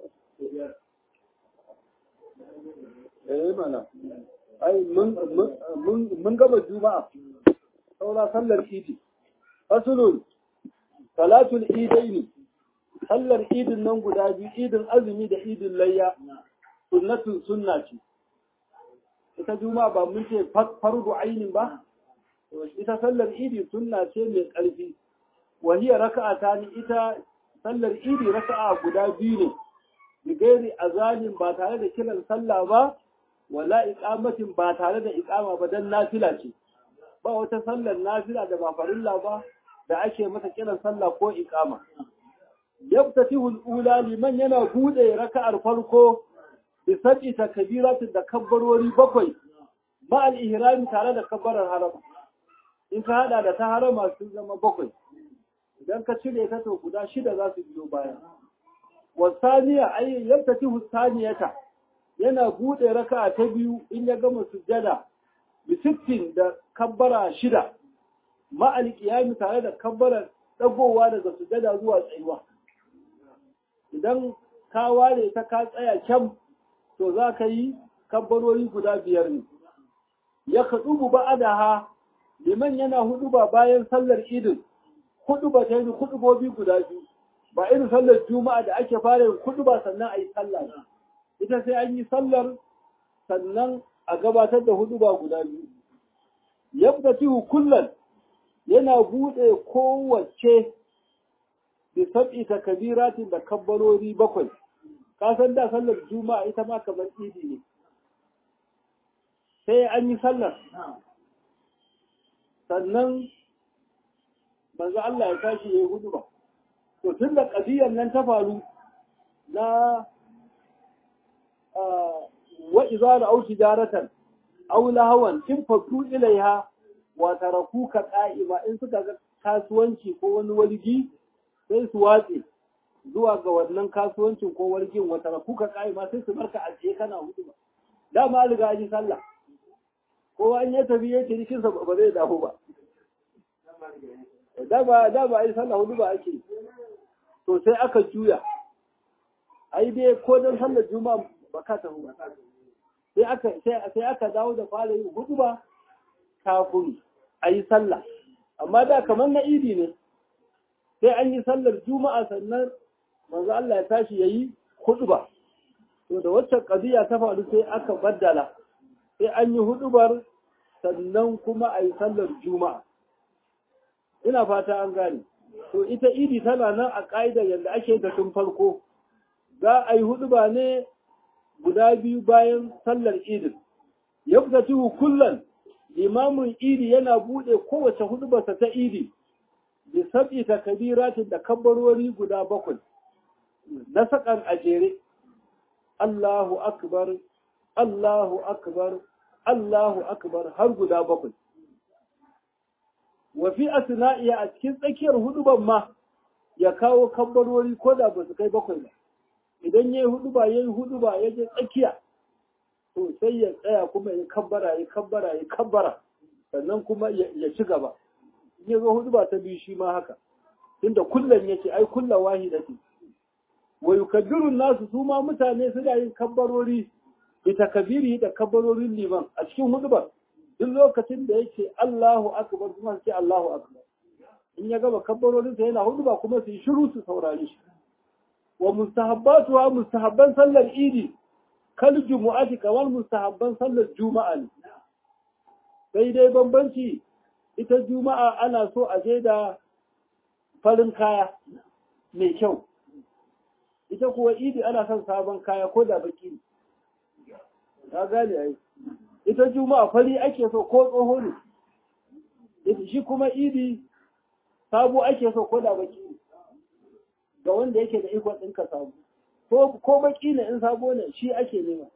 Eh mana. Ai mun gaba juma'a. Saura sallar idi. Fasulun salatul idaini. Sallar idin nan guda biyu, idin azumi da idin layya. Sunnatun sunna ce. Ita juma'a ba mun ce fardu ainin ba? ita sallar idi sunna ce mai ƙarfi wahiya raka'a ta ni ita sallar idi raka'a guda biyu ne bigairi azanin ba tare da kiran sallah ba wala iqamatin ba tare da iqama ba dan nafila ce ba wata sallar nafila da ba farilla ba da ake mata kiran sallah ko iqama yaftatihu al-ula liman yana bude raka'ar farko bi sab'i takbiratin da kabbarori bakwai ma al-ihram tare da kabbarar harama in ka hada da ta harama sun zama bakwai idan ka cire ta to guda shida za su biyo baya wasaniya ay yantati husaniyata yana bude raka'a ta biyu in ya gama sujjada bi sittin da kabbara shida ma alqiyami tare da kabbara dagowa daga sujjada zuwa tsayuwa idan ka ware ta ka tsaya kyam to za ka yi kabbarori guda biyar ne ya kaɗubu ba'adaha liman yana hudu ba bayan sallar idin hudu ba ta yi hudubobi guda biyu ba irin sallar juma'a da ake fara yin hudu ba sannan a yi sallah ita sai an yi sallar sannan a gabatar da hudu ba guda biyu yabda tihu kullum yana buɗe kowace da sab'i ta kabiratin da kabbarori bakwai ka san da sallar juma'a ita ma kamar idi ne sai an yi sallar sannan manzo Allah ya tashi ya yi hudu ba to tun da ƙadiyar nan ta faru na wa iza da auki jaratan aw lahawan in fatu ilaiha wa tarakuka qa'ima in suka ga kasuwanci ko wani walgi sai su watse zuwa ga wannan kasuwancin ko walgin wa tarakuka qa'ima sai su barka a tsaye kana hudu ba dama an riga ji sallah kowa in ya tafi ya cirikin sa ba zai dawo ba da ba da ba ai sallah hudu ba ake to sai aka juya ai dai ko dan sallar juma'a ba ka tafi ba sai aka sai aka dawo da fara yin hudu ba kafin a yi sallah amma da kamar na idi ne sai an yi sallar juma'a sannan manzo Allah ya tashi yayi hudu ba to da wacce qadiya ta faru sai aka baddala sai an yi hudubar sannan kuma a yi sallar juma'a ina fata an gane to ita idi tana nan a ƙa'idar yadda ake da tun farko za a yi huduba ne guda biyu bayan sallar idin ya fita cihu kullum limamin idi yana buɗe kowace hudubarsa ta idi da sab'i ta kabiratin da kabbarori guda bakwai na sakan a jere Allahu akbar Allahu akbar Allahu akbar har guda bakwai wa fi asna'iya a cikin tsakiyar huduban ma ya kawo kabbarori ko da ba su kai bakwai ba idan yayi huduba yayi huduba ya je tsakiya to sai ya tsaya kuma ya kabbara ya kabbara ya kabbara sannan kuma ya ci gaba in ya zo huduba ta biyu shi ma haka tunda kullum yace ai kullu wahidati wa yukabbiru nasu su ma mutane suna yin kabbarori ita kabiri da kabbarorin liman a cikin hudubar duk lokacin da yake Allahu akbar kuma sai Allahu akbar in ya gaba kabbarorin sa yana huduba kuma su yi shiru su saurare shi wa mustahabbatu wa mustahabban sallar idi kal jumu'ati kamar mustahabban sallar juma'a ne sai dai bambanci ita juma'a ana so a je da farin kaya mai kyau ita kuwa idi ana son sabon kaya ko da baki ne ka gane ai ita juma'a fari ake so ko tsoho ne shi kuma idi sabo ake so ko da baki ne ga wanda yake da ikon ɗinka sabo ko ko baki ne in sabo ne shi ake nema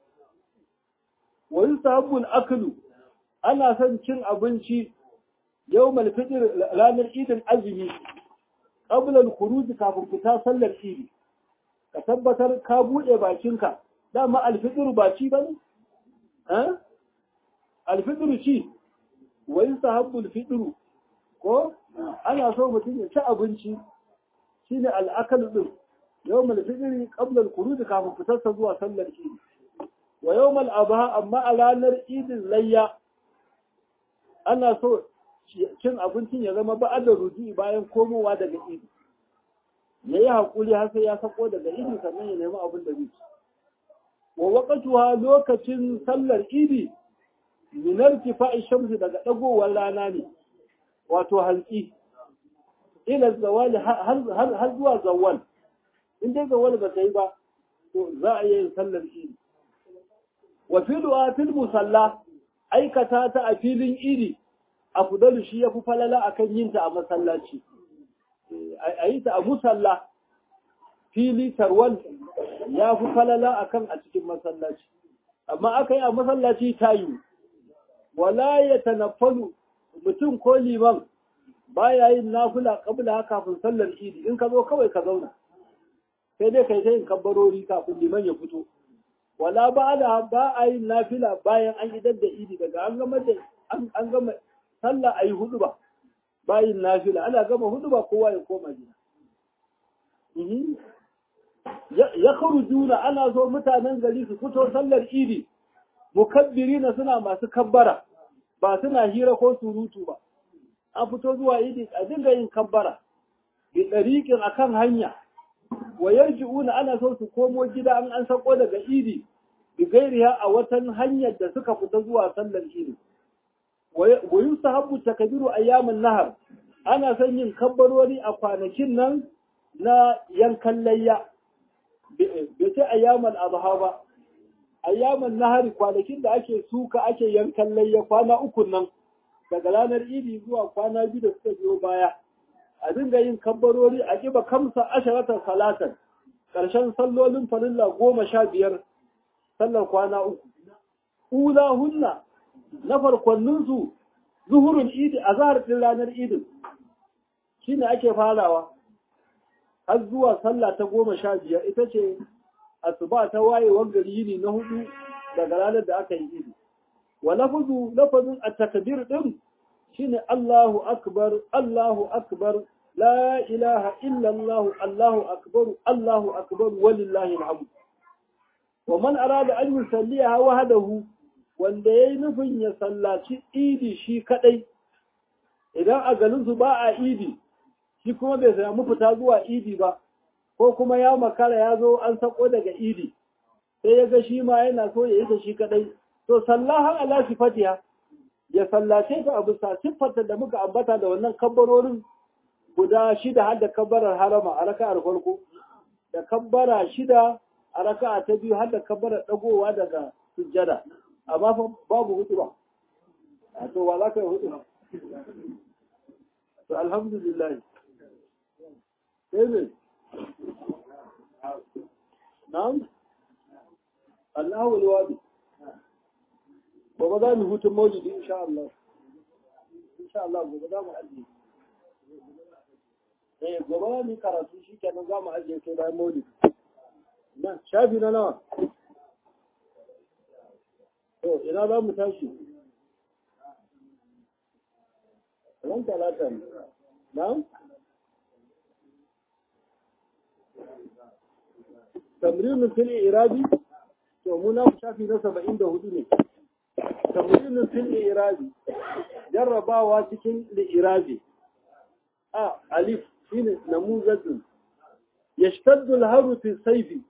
wa yusahabul aklu ana son cin abinci yawmal fitr ranar idin azumi qabla al-khuruj kafin fita sallar idi ka tabbatar ka bude bakinka dama al-fitr ba ci bane eh al-fitr ci wa yusahabul fitr ko ana so mutum ya ci abinci shine al-aklu din yawmal fitr qabla al-khuruj kafin fitarsa zuwa sallar idi wa yawmal adha amma a ranar idin layya ana so cin abincin ya zama ba'ad da ruji bayan komowa daga idi ya yi haƙuri har sai ya sako daga idi sannan ya nemi abin da zai ci wa waƙatuwa lokacin sallar idi minar kifa'i shamsu daga ɗagowar rana ne wato hantsi ila zawali har zuwa zawal in dai zawal ba ta yi ba to za a yi sallar idi wa filuwa fil musalla aikata ta a filin idi afdalu shi yafi falala akan yin ta a masallaci a yi ta a musalla fili tarwal ya fi falala akan a cikin masallaci amma aka yi a masallaci ta yi wala ya tanaffalu mutum ko liman baya yin nafila kabla kafin sallar idi in ka zo kawai ka zauna sai dai kai ta yin kabbarori kafin liman ya fito wala ba da ba a yin nafila bayan an idar da idi daga an gama da an gama sallah ayi hudu ba bayin nafila ana gama hudu ba kowa ya koma gida ya juna ana so mutanen gari su fito sallar idi mukabbirina suna masu kabbara ba suna hira ko surutu ba an fito zuwa idi a dinga yin kabbara bi dariqin akan hanya wa yarji'una ana so su komo gida an an sako daga idi bi gairiha a watan hanyar da suka fita zuwa sallar idi wa yusahabu takbiru ayyamin nahar ana son yin kabbarori a kwanakin nan na yankan layya bai ce ayyamal adha ba ayyaman nahari kwanakin da ake suka ake yankan layya kwana uku nan daga ranar idi zuwa kwana biyu da suka biyo baya a dinga yin kabbarori a kiba kamsa asharatar salatan ƙarshen sallolin farilla goma sha biyar sallar kwana uku ula hunna na farkonninsu zuhurun idi a zahar ɗin ranar idin shi ne ake farawa har zuwa sallah ta goma sha biyar ita ce asuba ta wayewar gari yini na hudu daga ranar da aka yi idi wa lafazu lafazin a takbir din shine Allahu akbar Allahu akbar la ilaha illa Allah Allahu akbar Allahu akbar walillahi alhamd wa man arada an yusalliha wahdahu wanda yayi nufin ya sallaci idi shi kadai idan a garin su ba a idi shi kuma bai samu fita zuwa idi ba ko kuma ya makara ya zo an sako daga idi sai ya ga shi ma yana so ya yi ta shi kadai to sallahan ala sifatiha ya sallace ta abu sa siffarta da muka ambata da wannan kabbarorin guda shida har da kabbarar harama a raka'ar farko da kabbara shida a raka'a ta biyu har da kabbarar dagowa daga sujjada amma fa babu hutu ba a to wa za ka yi hutu ba to alhamdulillah sai ne na'am Allahu alwadi gobe za mu hutun maulidi insha Allah insha Allah gobe za mu ajiye eh gobe za mu karatu shi kenan za mu ajiye sai bayan maulidi nan shafi na nawa to ina za mu tashi ran talata ne na'am tamrinin fil irabi to mu na shafi na 74 ne tamrinin fil irabi jarrabawa cikin li'irabi a alif shine namuzatun yashtaddu al-haru fi sayfi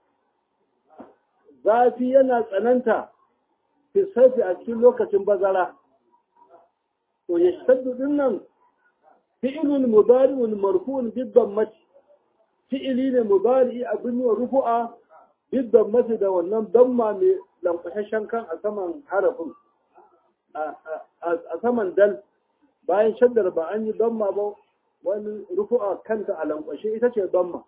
zafi yana tsananta fi sayfi a cikin lokacin bazara to yashtaddu dinnan fi'lun mudari'un marfu'un bid-dammati fi'ili ne mudari abin yi wa rufu'a bid-dammati da wannan damma mai lankwashashen kan a saman harafin a saman dal bayan shaddar ba an yi damma ba wani rufu'a kanta a lankwashe ita ce damma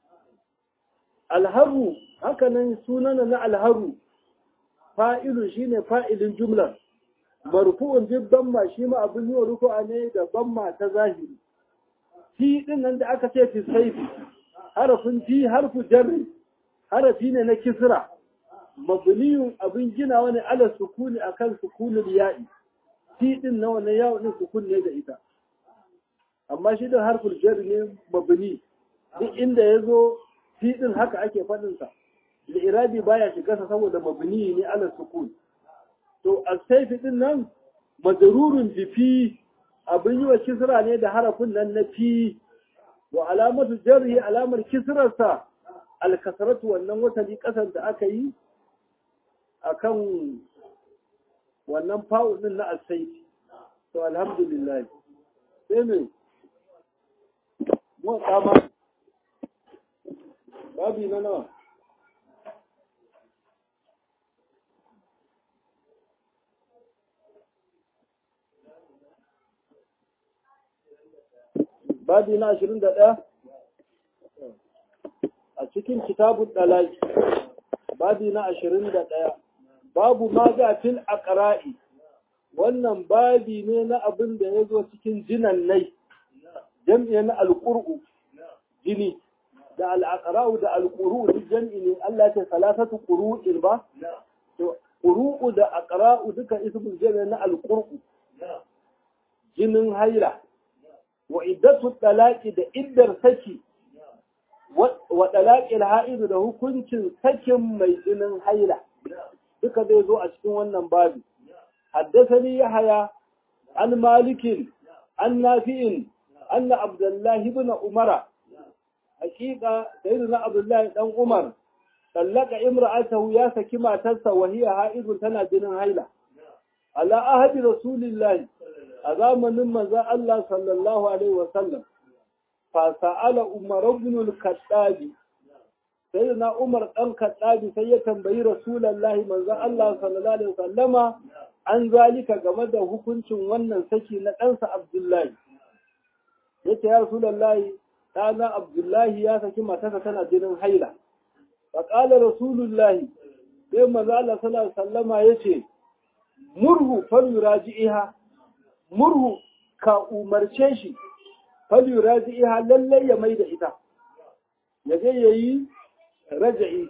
alharu hakanan sunana na alharu fa'ilu shine fa'ilin jumlar marfu'un duk damma shi ma abin yi wa rufu'a ne da damma ta zahiri fi din nan da aka ce fi saifi harafin fi harfu jarri harafi ne na kisra mabniyun abin gina wani ala sukuni akan sukunul ya'i fi din na wannan yawon din sukun ne da ita amma shi da harful jar ne mabni duk inda ya zo fi din haka ake faɗin sa li'irabi baya shiga sa saboda mabni ne ala sukun to as-sayfi din nan majrurun bi fi abin yi wa kisra ne da harafin nan na fi wa alamatu jarri alamar kisrarsa al-kasratu wannan wasali kasar da aka yi akan wannan fa'u din na as-sayfi to alhamdulillah sai me mu kama babi na nawa babi na ashirin da ɗaya a cikin kitabun ɗalaki babi na ashirin da ɗaya babu ma ga fil aqra'i wannan babi ne na abin da ya zo cikin jinan nai jam'i na alƙur'u jini da al'aqra'u da alƙuru duk jam'i ne Allah ta salasatu ƙuru'in ba to ƙuru'u da aqra'u duka ismul jam'i na alƙur'u jinin haila wa iddatu talaqi da iddar saki wa talaqil ha'id da hukuncin sakin mai jinin haila duka zai zo a cikin wannan babi haddathani yahya an malikin an nafi'in anna abdullahi ibn umara hakika sayyidina abdullahi dan umar sallaka imra'atahu ya saki matarsa wa hiya ha'idun tana jinin haila ala ahadi rasulillahi a zamanin manzon Allah sallallahu alaihi wa sallam fa sa'ala umar ibn al-khattab sai na Umar ɗan Kaddabi sai ya tambayi Rasulullahi manzon Allah sallallahu alaihi wasallama an zalika game da hukuncin wannan saki na ɗansa Abdullahi yace ya Rasulullahi ɗana Abdullahi ya saki matarsa tana jinin haila fa qala Rasulullahi sai manzon Allah sallallahu alaihi wasallama yace murhu falyuraji'iha murhu ka umarce shi falyuraji'iha lallai ya mai da ita ya je yayi raja'i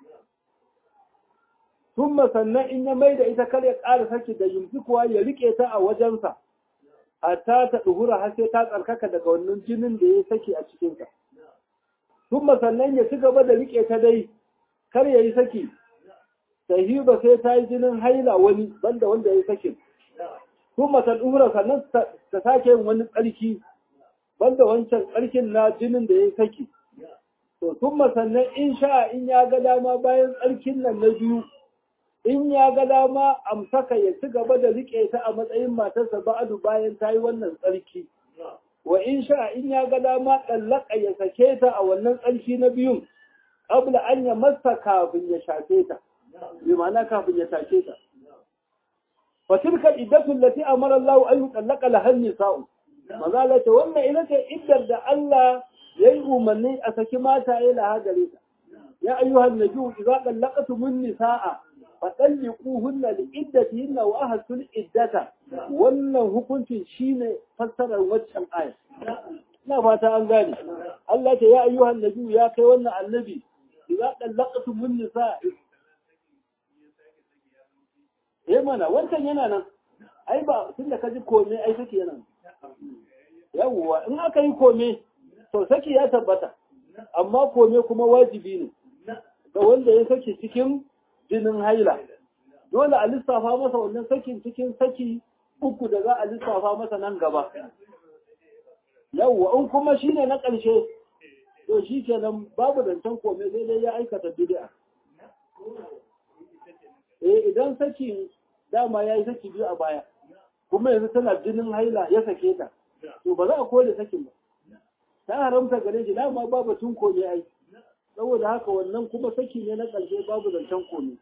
thumma sannan in ya mai da ita kar ya ƙara saki da yumsikuwa ya rike ta a wajensa hatta ta duhura har sai ta tsarkaka daga wannan jinin da ya saki a cikinsa thumma sannan ya ci gaba da rike ta dai kar ya yi saki sahiba sai ta yi jinin haila wani banda wanda ya yi sakin thumma ta duhura sannan ta sake yin wani tsarki banda wancan tsarkin na jinin da ya yi saki to sun sannan in sha in ya ga dama bayan tsarkin nan na biyu in ya ga dama amsaka ya ci gaba da riƙe ta a matsayin matarsa ba'adu bayan ta yi wannan tsarki wa in sha in ya ga dama ɗallaka ya sake ta a wannan tsarki na biyun ƙabla an ya masa kafin ya shafe ta bi ma'ana kafin ya take ta fatilka iddatul lati amara Allah an yutallaka lahan nisa'u maza la ce wannan ita ce iddar da Allah yayi umarni a saki mata ya laha gare ta ya ayyuhan nabiyyu idza dallaqtumun nisaa fa talliquhunna li iddatihinna wa ahsul iddata wannan hukuncin shine fassarar waccan aya ina fata an gane Allah ce ya ayyuhan nabiyyu ya kai wannan annabi idza dallaqtumun nisaa eh mana wancan yana nan ai ba tunda ka ji komai ai saki yana yawwa in aka yi kome to saki ya tabbata amma kome kuma wajibi ne ga wanda ya saki cikin jinin haila dole a lissafa masa wannan sakin cikin saki uku da za a lissafa masa nan gaba yawwa in kuma shine na ƙarshe to shi kenan babu zancen kome sai dai ya aikata bid'a eh idan saki dama ya yi saki biyu a baya kuma yanzu tana jinin haila ya sake ta to ba za a kore sakin ba ta haramta gare shi dama ba batun kome ai saboda haka wannan kuma saki ne na ƙarshe babu zancen kome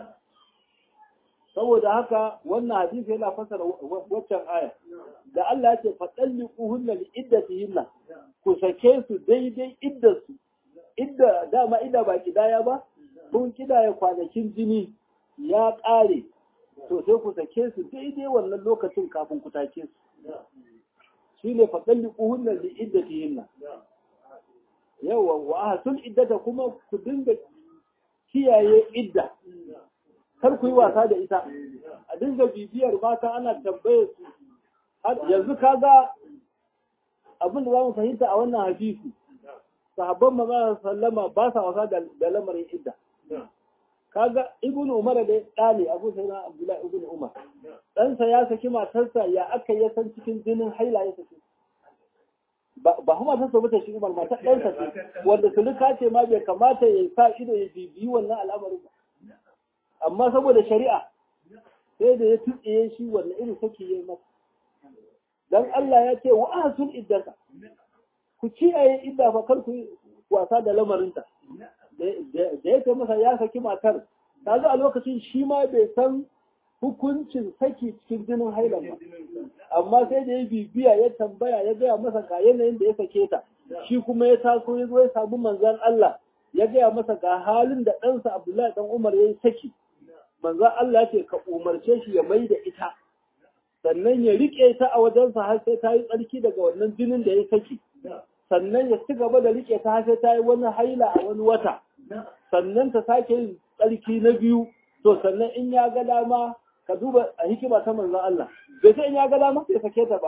saboda haka wannan hadisi yana fasara waccan aya da Allah ya ce faɗalli kuhunna li iddatihinna ku sake su daidai iddarsu idda dama idda ba kidaya ba kun kidaya kwanakin jini ya ƙare to sai ku sake su daidai wannan lokacin kafin ku take su shi ne faɗalli ƙuhunan da iddata yinna yawa wa a sun iddata kuma ku dinga kiyaye idda kar ku yi wasa da ita a dinga bibiyar mata ana tambayar su yanzu ka ga abin da za mu fahimta a wannan hadisi sahabban maza sallama ba sa wasa da lamarin idda kaga ibn umar da ɗali abu sai na abdullahi ibn umar ɗansa ya saki matarsa ya aka ya san cikin jinin haila ya saki ba kuma matarsa ba ta shi umar matar ɗansa ce wanda sulika ce ma bai kamata ya sa ido ya bibiyi wannan al'amarin ba amma saboda shari'a sai da ya tutsiye shi wannan irin saki ya yi masa dan Allah ya ce wa ahsul iddata ku kiyaye idda fa kar ku wasa da lamarinta da ya ce masa ya saki matar ta a lokacin shi ma bai san hukuncin saki cikin jinin hailan ba amma sai da ya bibiya ya tambaya ya gaya masa ga yanayin da ya sake ta shi kuma ya taso ya zo ya samu manzan Allah ya gaya masa ga halin da ɗansa Abdullahi dan Umar ya yi saki manzan Allah ce ka umarce shi ya mai da ita sannan ya riƙe ta a wajensa har sai ta yi tsarki daga wannan jinin da ya saki sannan ya ci gaba da riƙe ta har sai ta yi wani haila a wani wata sannan ta sake yin tsarki na biyu to sannan in ya ga dama ka duba a hikima ta manzon Allah bai sai in ya ga dama sai sake ta ba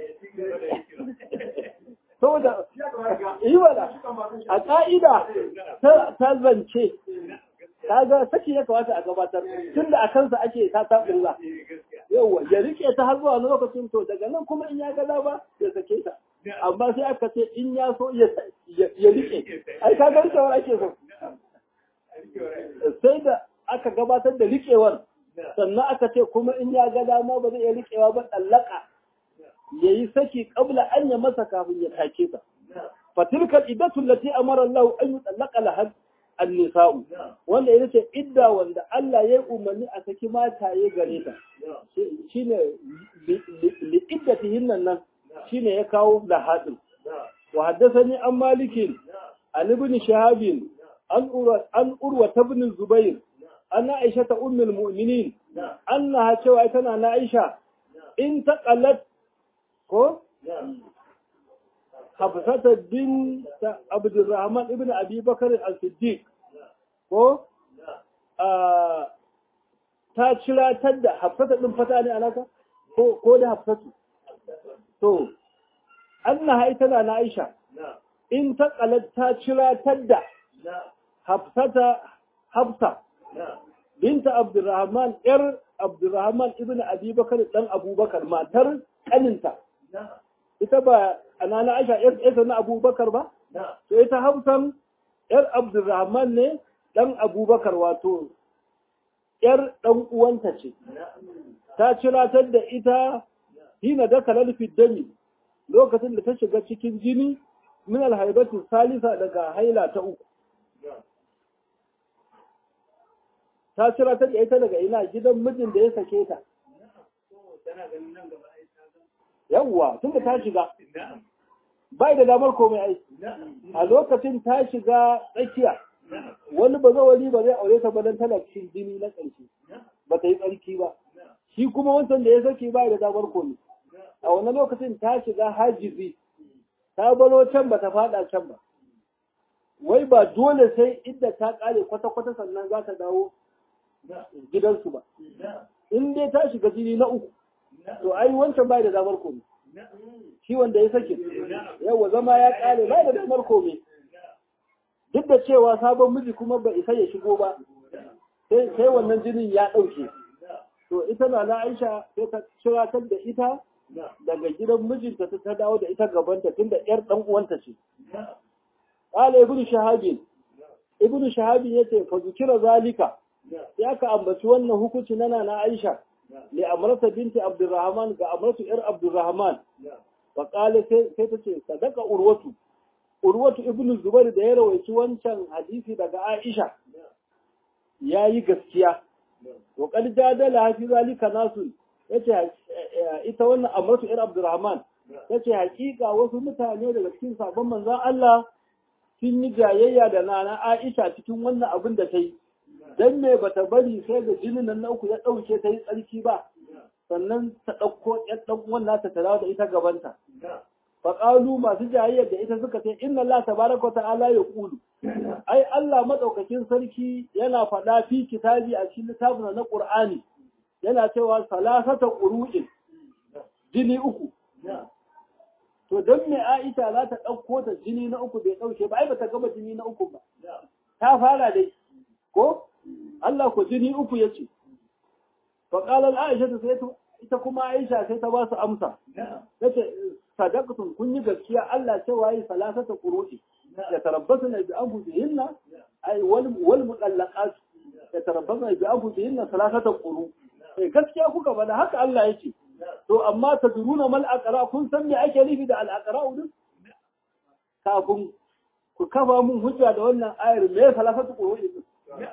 saboda yi wala a ka'ida ta zance kaga saki ya kamata a gabatar tun da a kansa ake ta taɓilla yauwa ya rike ta har zuwa lokacin to daga nan kuma in ya ga dama ya sake ta amma sai aka ce in ya so ya rike ai ka ga rikewar ake so sai da aka gabatar da rikewar sannan aka ce kuma in ya ga dama ba zai iya rikewa ba tsallaka ya yi saki kabla an ya masa kafin ya take ta fatilkal idatu lati amara Allah an yi tsallaka lahar annisa'u wanda ita ce idda wanda Allah ya umarni a saki mataye gare ta shine li iddatihin nan shine ya kawo da hadin wa haddathani an malikin an ibn shahabin an urwa an urwa ibn zubair anna aisha ta ummul mu'minin annaha cewa tana na aisha in taqalat ko Hafsata bin Abdurrahman ibn Abi Bakar al-Siddiq ko ta ciratar da Hafsata din fata ne alaka ko ko da Hafsatu to annaha ita na Aisha in ta qalat ta ciratar da Hafsata Hafsa binta Abdurrahman yar Abdurrahman ibn Abi Bakar dan Abubakar matar kaninta ita ba anana Aisha ƴar na Abubakar ba? To ita Hafsan ƴar Abdurrahman ne ɗan Abubakar wato ƴar ɗan uwanta ce. Ta ciratar da ita hina da kalal dami lokacin da ta shiga cikin jini min alhaibatu salisa daga haila ta uku. Ta ciratar da ita daga ina gidan mijin da ya sake ta. yawwa tun da ta shiga bai da damar komai ai a lokacin ta shiga tsakiya wani ba zawali ba zai aure ta badan tana cikin jini na ƙarshe ba ta yi tsarki ba shi kuma wancan da ya saki bai da damar komai a wani lokacin ta shiga hajizi ta baro can ba ta fada can ba wai ba dole sai inda ta kare kwata-kwata sannan za ta dawo gidansu ba in dai ta shiga jini na uku to ai wancan bai da damar komai shi wanda ya sake yawa zama ya kare bai da damar komai duk da cewa sabon miji kuma bai isa ya shigo ba sai sai wannan jinin ya dauke to ita na na Aisha sai ta shiratar da ita daga gidan mijinta ta dawo da ita gabanta tunda yar dan uwanta ce qala ibnu shahabin ibnu shahabin yace fa zikira zalika ya ka ambaci wannan hukunci na na Aisha لأمرة بنت عبد الرحمن كأمرة إر عبد الرحمن فقال سيتتي صدق أروة أروة ابن الزبير ده يروي wancan hadisi daga Aisha yayi gaskiya to kad jadala fi zalika nasu yace ita wannan Amratu Ir Abdurrahman yace hakika wasu mutane daga cikin sabon manzon Allah sun yi jayayya da nana Aisha cikin wannan abin da ta yi dan me bata bari sai da jinin nan na uku ya dauke ta yi tsarki ba sannan ta dauko yan dan uwan nata ta dawo da ita gabanta fa qalu masu jayyar da ita suka ce inna Allah tabaraka ta'ala ya qulu ai Allah madaukakin sarki yana faɗa fi kitabi a cikin littafin na Qur'ani yana cewa salasata qur'in jini uku to dan me Aisha za ta dauko ta jini na uku bai dauke ba ai bata gaba jini na uku ba ta fara dai ko Allah ku jini uku ya ce. Faƙalar Aisha ta sai ita kuma Aisha sai ta ba su amsa. Ta ce, sadakatun kun yi gaskiya Allah cewa yi salasata ƙuru'i. Ya tarabbasu na bi'an huzihinna, ai wal muɗallaƙa ya tarabbasu na bi'an huzihinna salasata ƙuru. Eh gaskiya kuka bada haka Allah ya ce. To amma ta duruna mal aqra kun san me ake nufi da al aqra din? Kafin ku kafa mun hujja da wannan ayar me salasata ƙuru'i din?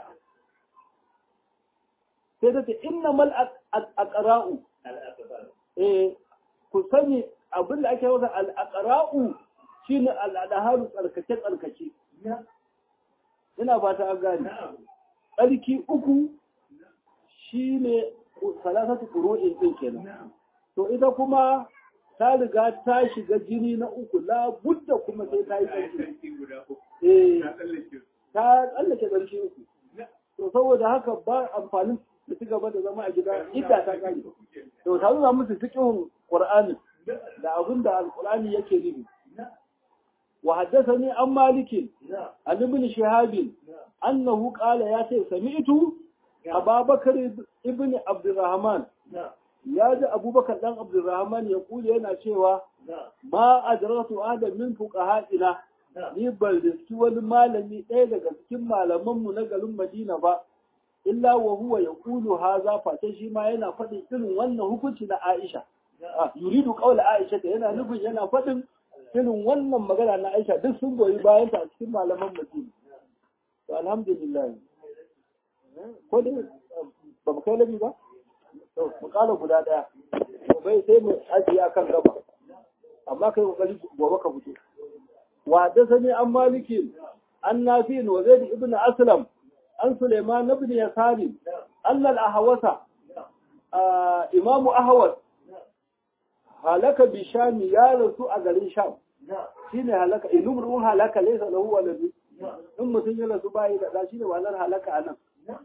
sai ta ce inna mal aqra'u eh ku sani abin da ake wata al aqra'u shine al adaharu tsarkake tsarkake ina fata an gane tsarki uku shine salasatu qur'in din kenan to ita kuma ta riga ta shiga jini na uku la budda kuma sai ta yi tsarki eh ta tsallake tsarki uku to saboda haka ba amfanin da ci gaba da zama a gida idda ta kare to ta nuna musu fiqhun qur'ani da abin da alqur'ani yake nufi wa haddathani an malikin an ibn shihab annahu qala ya ce sami'tu ababakar ibn abdurrahman ya ji abubakar dan abdurrahman ya kula yana cewa ma adratu adam min fuqaha'ina ni ban riski wani malami ɗaya daga cikin malamanmu na garin Madina ba, illa wa huwa ya ƙulu haza face shi ma yana faɗin irin wannan hukunci na Aisha. Yuridu ƙaula Aisha ta yana nufin yana faɗin irin wannan magana na Aisha duk sun goyi bayan ta a cikin malaman Madina. to alhamdulillah ko dai ba mu kai labi ba to mu kala guda daya to bai sai mu ajiye akan gaba amma kai kokari gobe ka fito wa da sani an maliki an nafi wa zaid ibn aslam an suleiman ibn yasari anna al ahwasa imamu ahwas halaka bi sham ya rasu a garin sham shine halaka ilumru halaka laysa lahu waladu in mutum ya rasu bai da shine walar halaka anan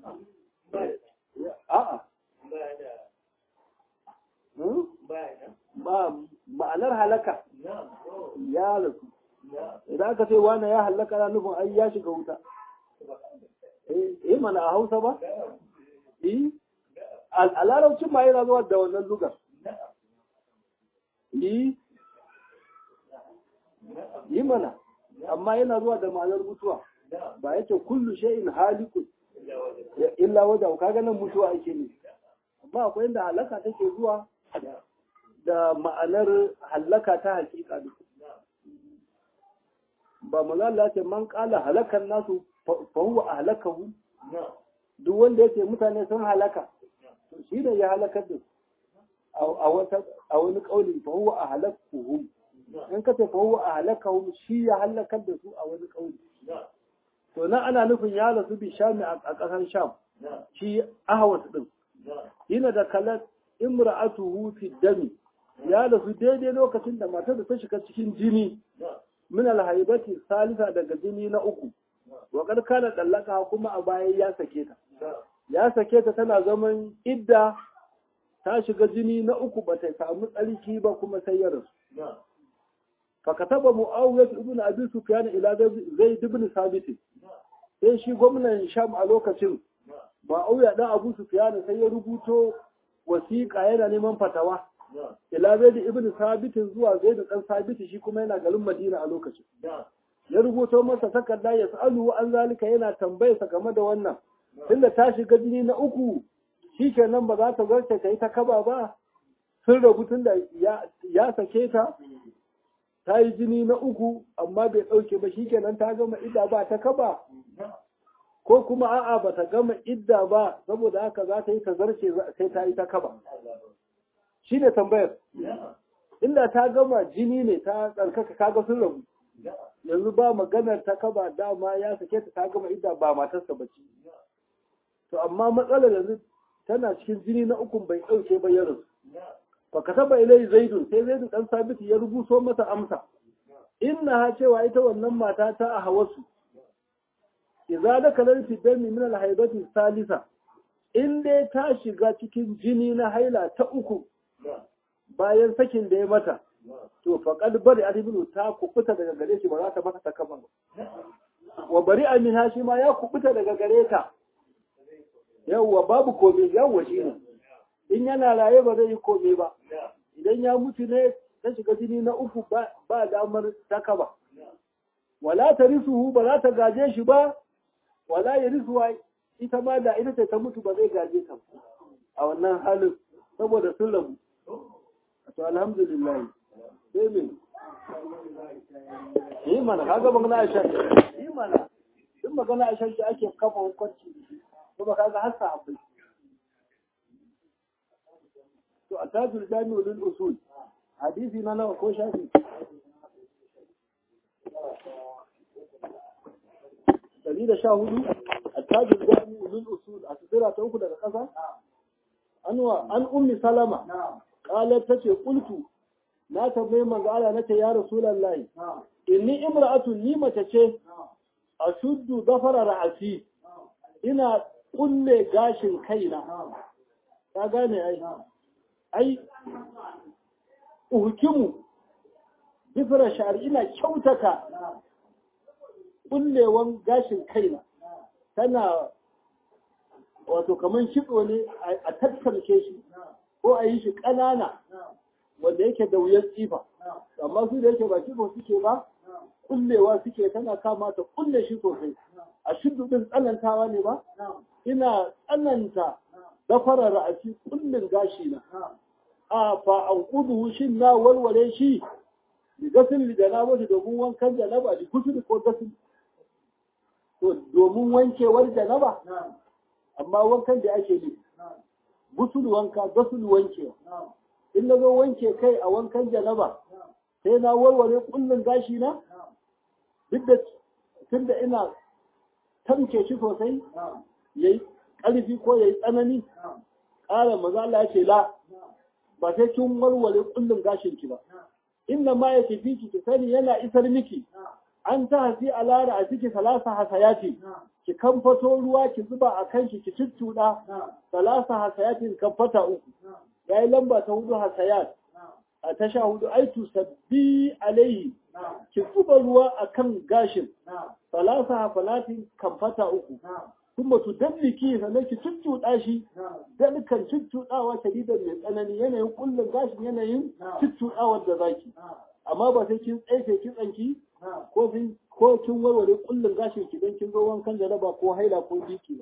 a'a ba ma'anar halaka ya rasu idan aka ce wani ya halaka na nufin ai ya shiga wuta eh mana a hausa ba eh a larabcin ma yana zuwa da wannan lugar eh yi mana amma yana zuwa da ma'anar mutuwa ba yake kullu shay'in halikun illa wajen kaga nan mutuwa ake ne amma akwai inda halaka take zuwa da ma'anar halaka ta hakika duk ba mu ce man kala halakan nasu fa huwa ahlakahu duk wanda yake mutane sun halaka shi ne ya halakar da a wata a wani kauli fa huwa ahlakuhum in ka ce fa huwa ahlakahum shi ya halakar da su a wani kauli to nan ana nufin ya rasu bi shami a ƙasar sham shi ahwas din yana da kalat imra'atuhu fi dami ya rasu daidai lokacin da matar da ta shiga cikin jini min alhaibati salisa daga jini na uku wa kad kana dallaka kuma a baya ya sake ta ya sake ta tana zaman idda ta shiga jini na uku ba ta samu tsarki ba kuma sai ya rasu fa kataba muawiyah ibn abi sufyan ila zaid ibn sabit sai shi gwamnan sham a lokacin muawiya dan abu sufyan sai ya rubuto wasiƙa yana neman fatawa ila zaid ibn sabit zuwa zaid dan sabit shi kuma yana garin madina a lokacin ya rubuto masa takarda ya sa'alu an zalika yana tambayarsa game da wannan tunda ta shiga jini na uku shikenan ba za ta zarce ta yi ta kaba ba sun rabu tunda ya sake ta ta yi jini na uku amma bai ɗauke ba shikenan ta gama idda ba ta kaba ko kuma a'a ba ta gama idda ba saboda haka za ta yi ta zarce sai ta yi ta kaba shi ne tambayar inda ta gama jini ne ta tsarkaka kaga sun rabu yanzu ba maganar ta kaba dama ya sake ta ta gama idda ba matarsa ba ce to amma matsalar yanzu tana cikin jini na ukun bai ɗauke ba ya rasu fa kataba ilai zaidun sai zaidun dan sabiti ya rubuto masa amsa inna ha cewa ita wannan mata ta a hawasu idza da kalar fi dami min al salisa in dai ta shiga cikin jini na haila ta uku bayan sakin da ya mata to faqad bari ibnu ta kubuta daga gare shi ba za ta masa ta kama wa bari amina shi ma ya kubuta daga gare ta yawwa babu kome yawwa shi ne in yana raye ba zai yi kome ba idan ya mutu ne ta shiga jini na uku ba damar taka ba wala ta risuhu ba za ta gaje shi ba wala ya risuwa ita ma da ita ce ta mutu ba zai gaje ta a wannan halin saboda sun rabu to alhamdulillah sai min yi mana kaga magana a shan yi mana duk magana a shan ake kafa hukunci kuma kaga har sahabbai to a tajul jami'u lil usul hadisi na nawa ko shafi dari da sha hudu a tajul jami'u lil usul a tsira ta uku daga ƙasa anwa an ummi salama qalat tace qultu na tambaye manzo Allah nace ya rasulullahi inni imra'atu ni mace ce ashuddu dafara ra'asi ina kulle gashin kaina ka gane ai ai uhukimu difra sha'ar ina kyautata kullewan gashin kaina tana wato kaman kitso ne a tattarke shi ko a yi shi ƙanana wanda yake da wuyar tsifa amma su da yake ba kitso suke ba kullewa suke tana kama ta kulle shi sosai a shiddu din tsanantawa ne ba ina tsananta gafara ra'asi kullin gashi na a fa an kudu shin na walwale shi da gasin da na wasu domin wankan da na ba da kusur ko gasin to domin wankewar janaba amma wankan da ake yi gusul wanka gasul wankewa in na zo wanke kai a wankan janaba sai na warware kullun gashi na duk da tunda ina tamke shi sosai yayi ƙarfi ko yayi tsanani ƙara maza Allah ya ce la ba sai kin warware kullun gashin ki ba inna ma ya tafi ki sani yana isar miki an ta hasi a lara a ciki salasa hasayati ki kamfato ruwa ki zuba a kanki ki ciccuɗa salasa hasayatin kamfata uku ya yi lamba ta hudu hasayat a ta sha hudu aitu sabbi alaihi ki zuba ruwa a kan gashin salasa hafalatin kamfata uku kuma tu dalliki sannan ki ciccuɗa shi dalikan ciccuɗawa shadidan mai tsanani yanayin kullum gashin yanayin ciccuɗawar da zaki amma ba sai kin tsaye kitsanki ko ko kin warware kullun gashin ki dan kin zo wankan da raba ko haila ko biki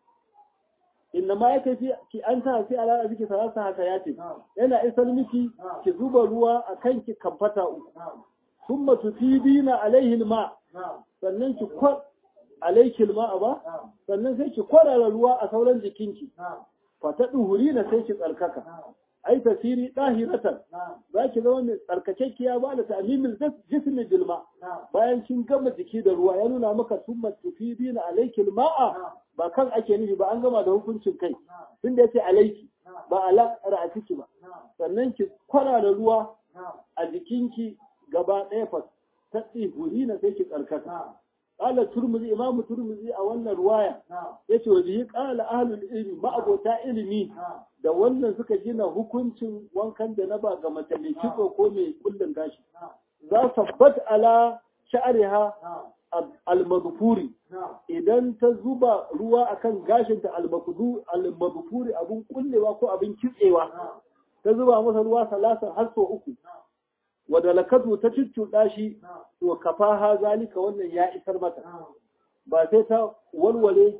inna ma yake fi ki an ta fi ala ziki salasa haka yace yana isar miki ki zuba ruwa a kanki kamfata uku thumma tufidina alaihi alma sannan ki kwar alaiki alma ba sannan sai ki kwarara ruwa a sauran jikinki fa ta duhurina sai ki tsarkaka ai tasiri dahiratan za ki zama mai tsarkakekkiya ba da ta'mimin jismi bilma bayan kin gama jiki da ruwa ya nuna maka summa tufidi na alaiki ma'a ba kan ake nufi ba an gama da hukuncin kai tunda yace alaiki ba ala ra'atiki ba sannan ki kwara da ruwa a jikinki gaba ɗaya fa ta tsihuri na sai ki tsarkaka قال الترمذي امام الترمذي a wannan ruwaya yace wa bihi qala ahlul ilmi ma abota ilmi da wannan suka gina hukuncin wankan da na ba ga mace mai kitso ko mai kullun gashi za sabbat ala sha'riha al-maghfuri idan ta zuba ruwa akan gashin ta al-maghfuri al-maghfuri abun kullewa ko abin kitsewa ta zuba masa ruwa salasan har so uku wadda lakatu ta cuccuɗa shi to kafaha zalika wannan ya isar mata ba sai ta walwale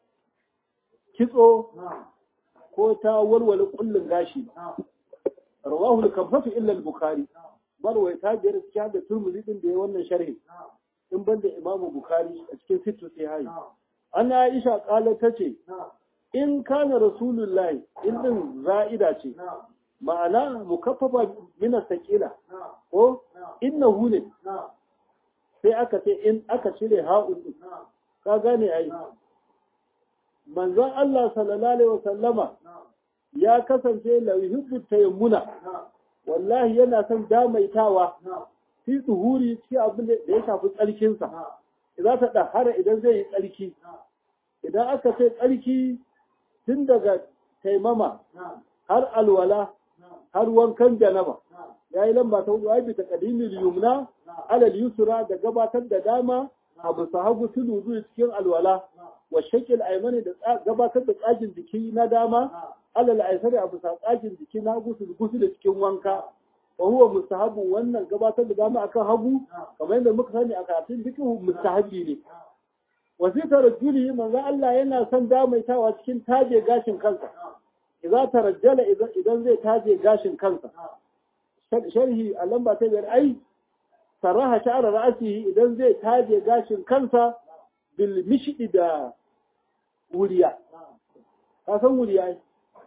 kitso ko ta walwale kullun gashi rawahu al-kamfatu illa al-bukhari barwai ta biyar cikin da turmuzi din da ya wannan sharhi in banda imam bukhari a cikin sittu sai ana aisha kala tace in kana rasulullahi in din za'ida ce ma'ana mukaffafa min sakila ko innahu ne sai aka ce in aka cire ha'un ka gane ai manzon Allah sallallahu alaihi wasallama ya kasance la yuhibbu tayammuna wallahi yana son damaitawa fi tsuhuri cikin abin da ya shafi tsarkinsa idan ta dahara idan zai yi tsarki idan aka ce tsarki tun daga taimama har alwala har wankan janaba ya yi lamba ta hudu aibi ta kadimin yumna alal yusra da gabatar da dama a bisa hagu tudu zuwa cikin alwala wa shakil aimani da gabatar da tsagin jiki na dama alal aisari a bisa tsagin jiki na hagu su gusu da cikin wanka wa huwa mustahabu wannan gabatar da dama akan hagu kamar yadda muka sani a karatun fiqh mustahabi ne wasita rajuli manzo Allah yana son damaitawa cikin taje gashin kansa idza tarajjala idan zai taje gashin kansa sharhi a lamba ta biyar ai saraha sha'ara ra'asihi idan zai taje gashin kansa bil mishdi da wuriya ka san wuriya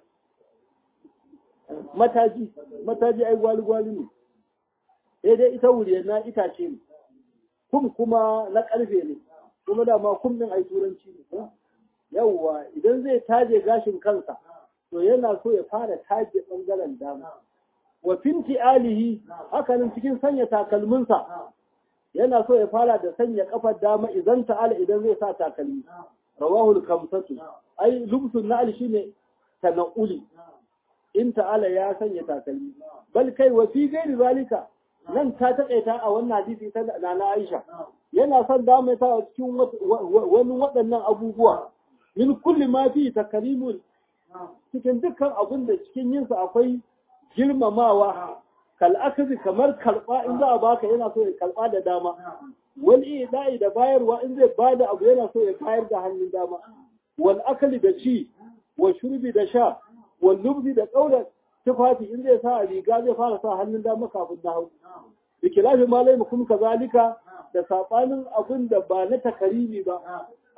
mataji mataji ai gwali gwali ne sai dai ita wuriya na itace ne kum kuma na karfe ne kuma da ma kum din ai turanci ne yawwa idan zai taje gashin kansa to yana so ya fara taje bangaren dama wa finti alihi hakanan cikin sanya takalminsa yana so ya fara da sanya kafar dama idan ta'ala idan zai sa takalmi rawahu al-khamsatu ai lubsun na'al shine tanaquli in ta'ala ya sanya takalmi bal kai wa fi gairi zalika nan ta taƙaita a wannan hadisi ta nana Aisha yana son damaita cikin wani waɗannan abubuwa min kulli ma fi takalimun cikin dukkan abin da cikin yinsa akwai girmamawa kal'akazi kamar karɓa in za a baka yana so ya karɓa da dama wani da'i da bayarwa in zai ba da abu yana so ya bayar da hannun dama wal akali da ci wa shurbi da sha wal lubzi da ƙaunar tufafi in zai sa riga zai fara sa hannun dama kafin na hau da kilafi malai mukum kazalika da saɓanin abin da ba na takarimi ba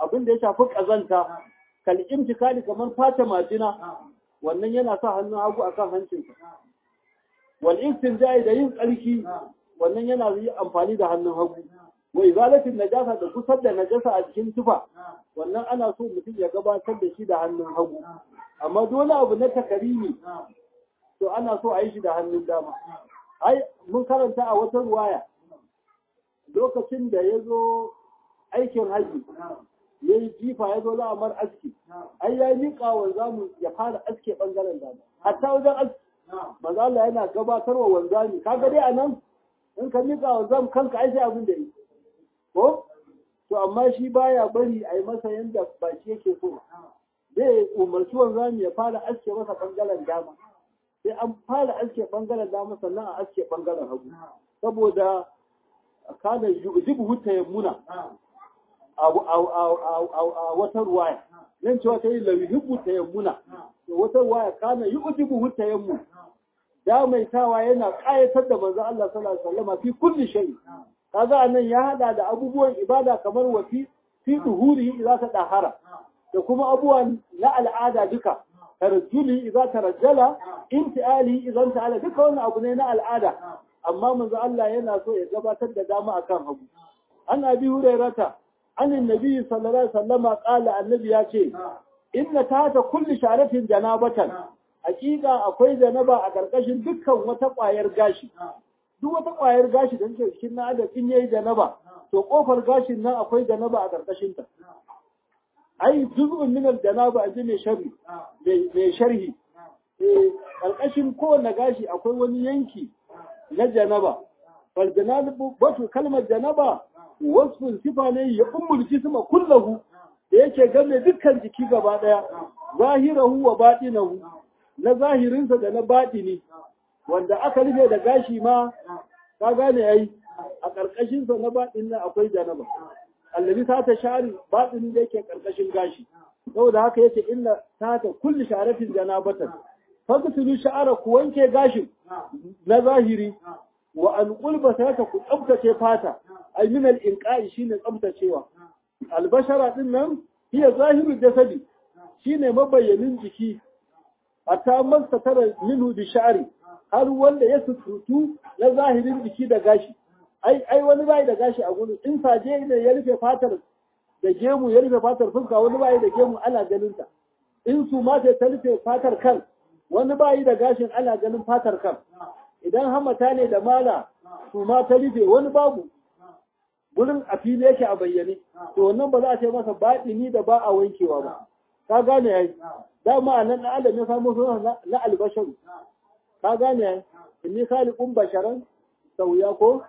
abin da ya shafi kazanta kal imtikali kamar fata majina wannan yana sa hannun hagu akan hancinsa wal istinja'i da yin tsarki wannan yana yi amfani da hannun hagu wa izalatin najasa da kusar da najasa a cikin tufa wannan ana so mutum ya gabatar da shi da hannun hagu amma dole abu na takarimi to ana so a yi shi da hannun dama ai mun karanta a wata ruwaya lokacin da ya zo aikin haji ya yi jifa ya zo la'amar aski ai ya miƙa wa zamu ya fara aske ɓangaren dama hatta wajen aski maza Allah yana gabatarwa wanzami kaga dai a nan in ka miƙa wa zamu kanka ai sai abin da yi ko to amma shi baya bari a yi masa yanda ba shi yake so zai umarci wanzami ya fara aske masa ɓangaren dama sai an fara aske ɓangaren dama sannan a aske ɓangaren hagu saboda kana yujibu hutta ya muna a wata ruwaya nan cewa ta yi lauyibu ta yammuna wata ruwaya kana yujibu hutta ya muna damaitawa yana ƙayatar da manzo Allah sallallahu alaihi wasallam fi kulli shay kaga anan ya hada da abubuwan ibada kamar wa fi fi duhurihi idza ta dahara da kuma abubuwan na al'ada duka tarjuli idza tarajjala intiali idan ta'ala duka wannan abu ne na al'ada amma manzo Allah yana so ya gabatar da dama akan hagu an abi hurairata an annabi sallallahu alaihi wasallam qala annabi ya ce inna tahta kulli sharatin janabatan hakika akwai janaba a karkashin dukkan wata kwayar gashi duk wata kwayar gashi da take cikin na adam in yayi janaba to kofar gashin nan akwai janaba a karkashin ta ai juz'un min al-janaba aji mai sharhi mai sharhi eh karkashin kowanne gashi akwai wani yanki na janaba fal janabu wato kalmar janaba wasfin sifa ne ya ummul jisma kullahu da yake game dukkan jiki gaba daya zahirahu wa batinahu na zahirinsa da na batini wanda aka rufe da gashi ma ka gane ai a karkashin sa na batin nan akwai janaba allazi ta ta shari batin da yake karkashin gashi saboda haka yace inna ta ta kulli sharatin janabatan fagtulu sha'ara ku wanke gashin na zahiri wa an qulba ta ku tsabtace fata ay min al inqa'i shine tsabtacewa albashara din nan hiya zahiru jasadi shine mabayyanin jiki hatta masta tara minhu bi sha'ri har wanda ya sututu na zahirin jiki da gashi ai ai wani bai da gashi a gurin in saje ne ya rufe fatar da gemu ya rufe fatar fuska wani bai da gemu ana ganin ta in su ma ta rufe fatar kan wani bayi da gashin ana ganin fatar kan idan hamata ne da mala su ma ta rufe wani babu gurin a fili yake a bayyane to wannan ba za a ce masa baɗini da ba a wankewa ba ka gane yayi dama a nan na adam ya samu suna na albasharu ka gane yayi inni khaliqun basharan sauya ko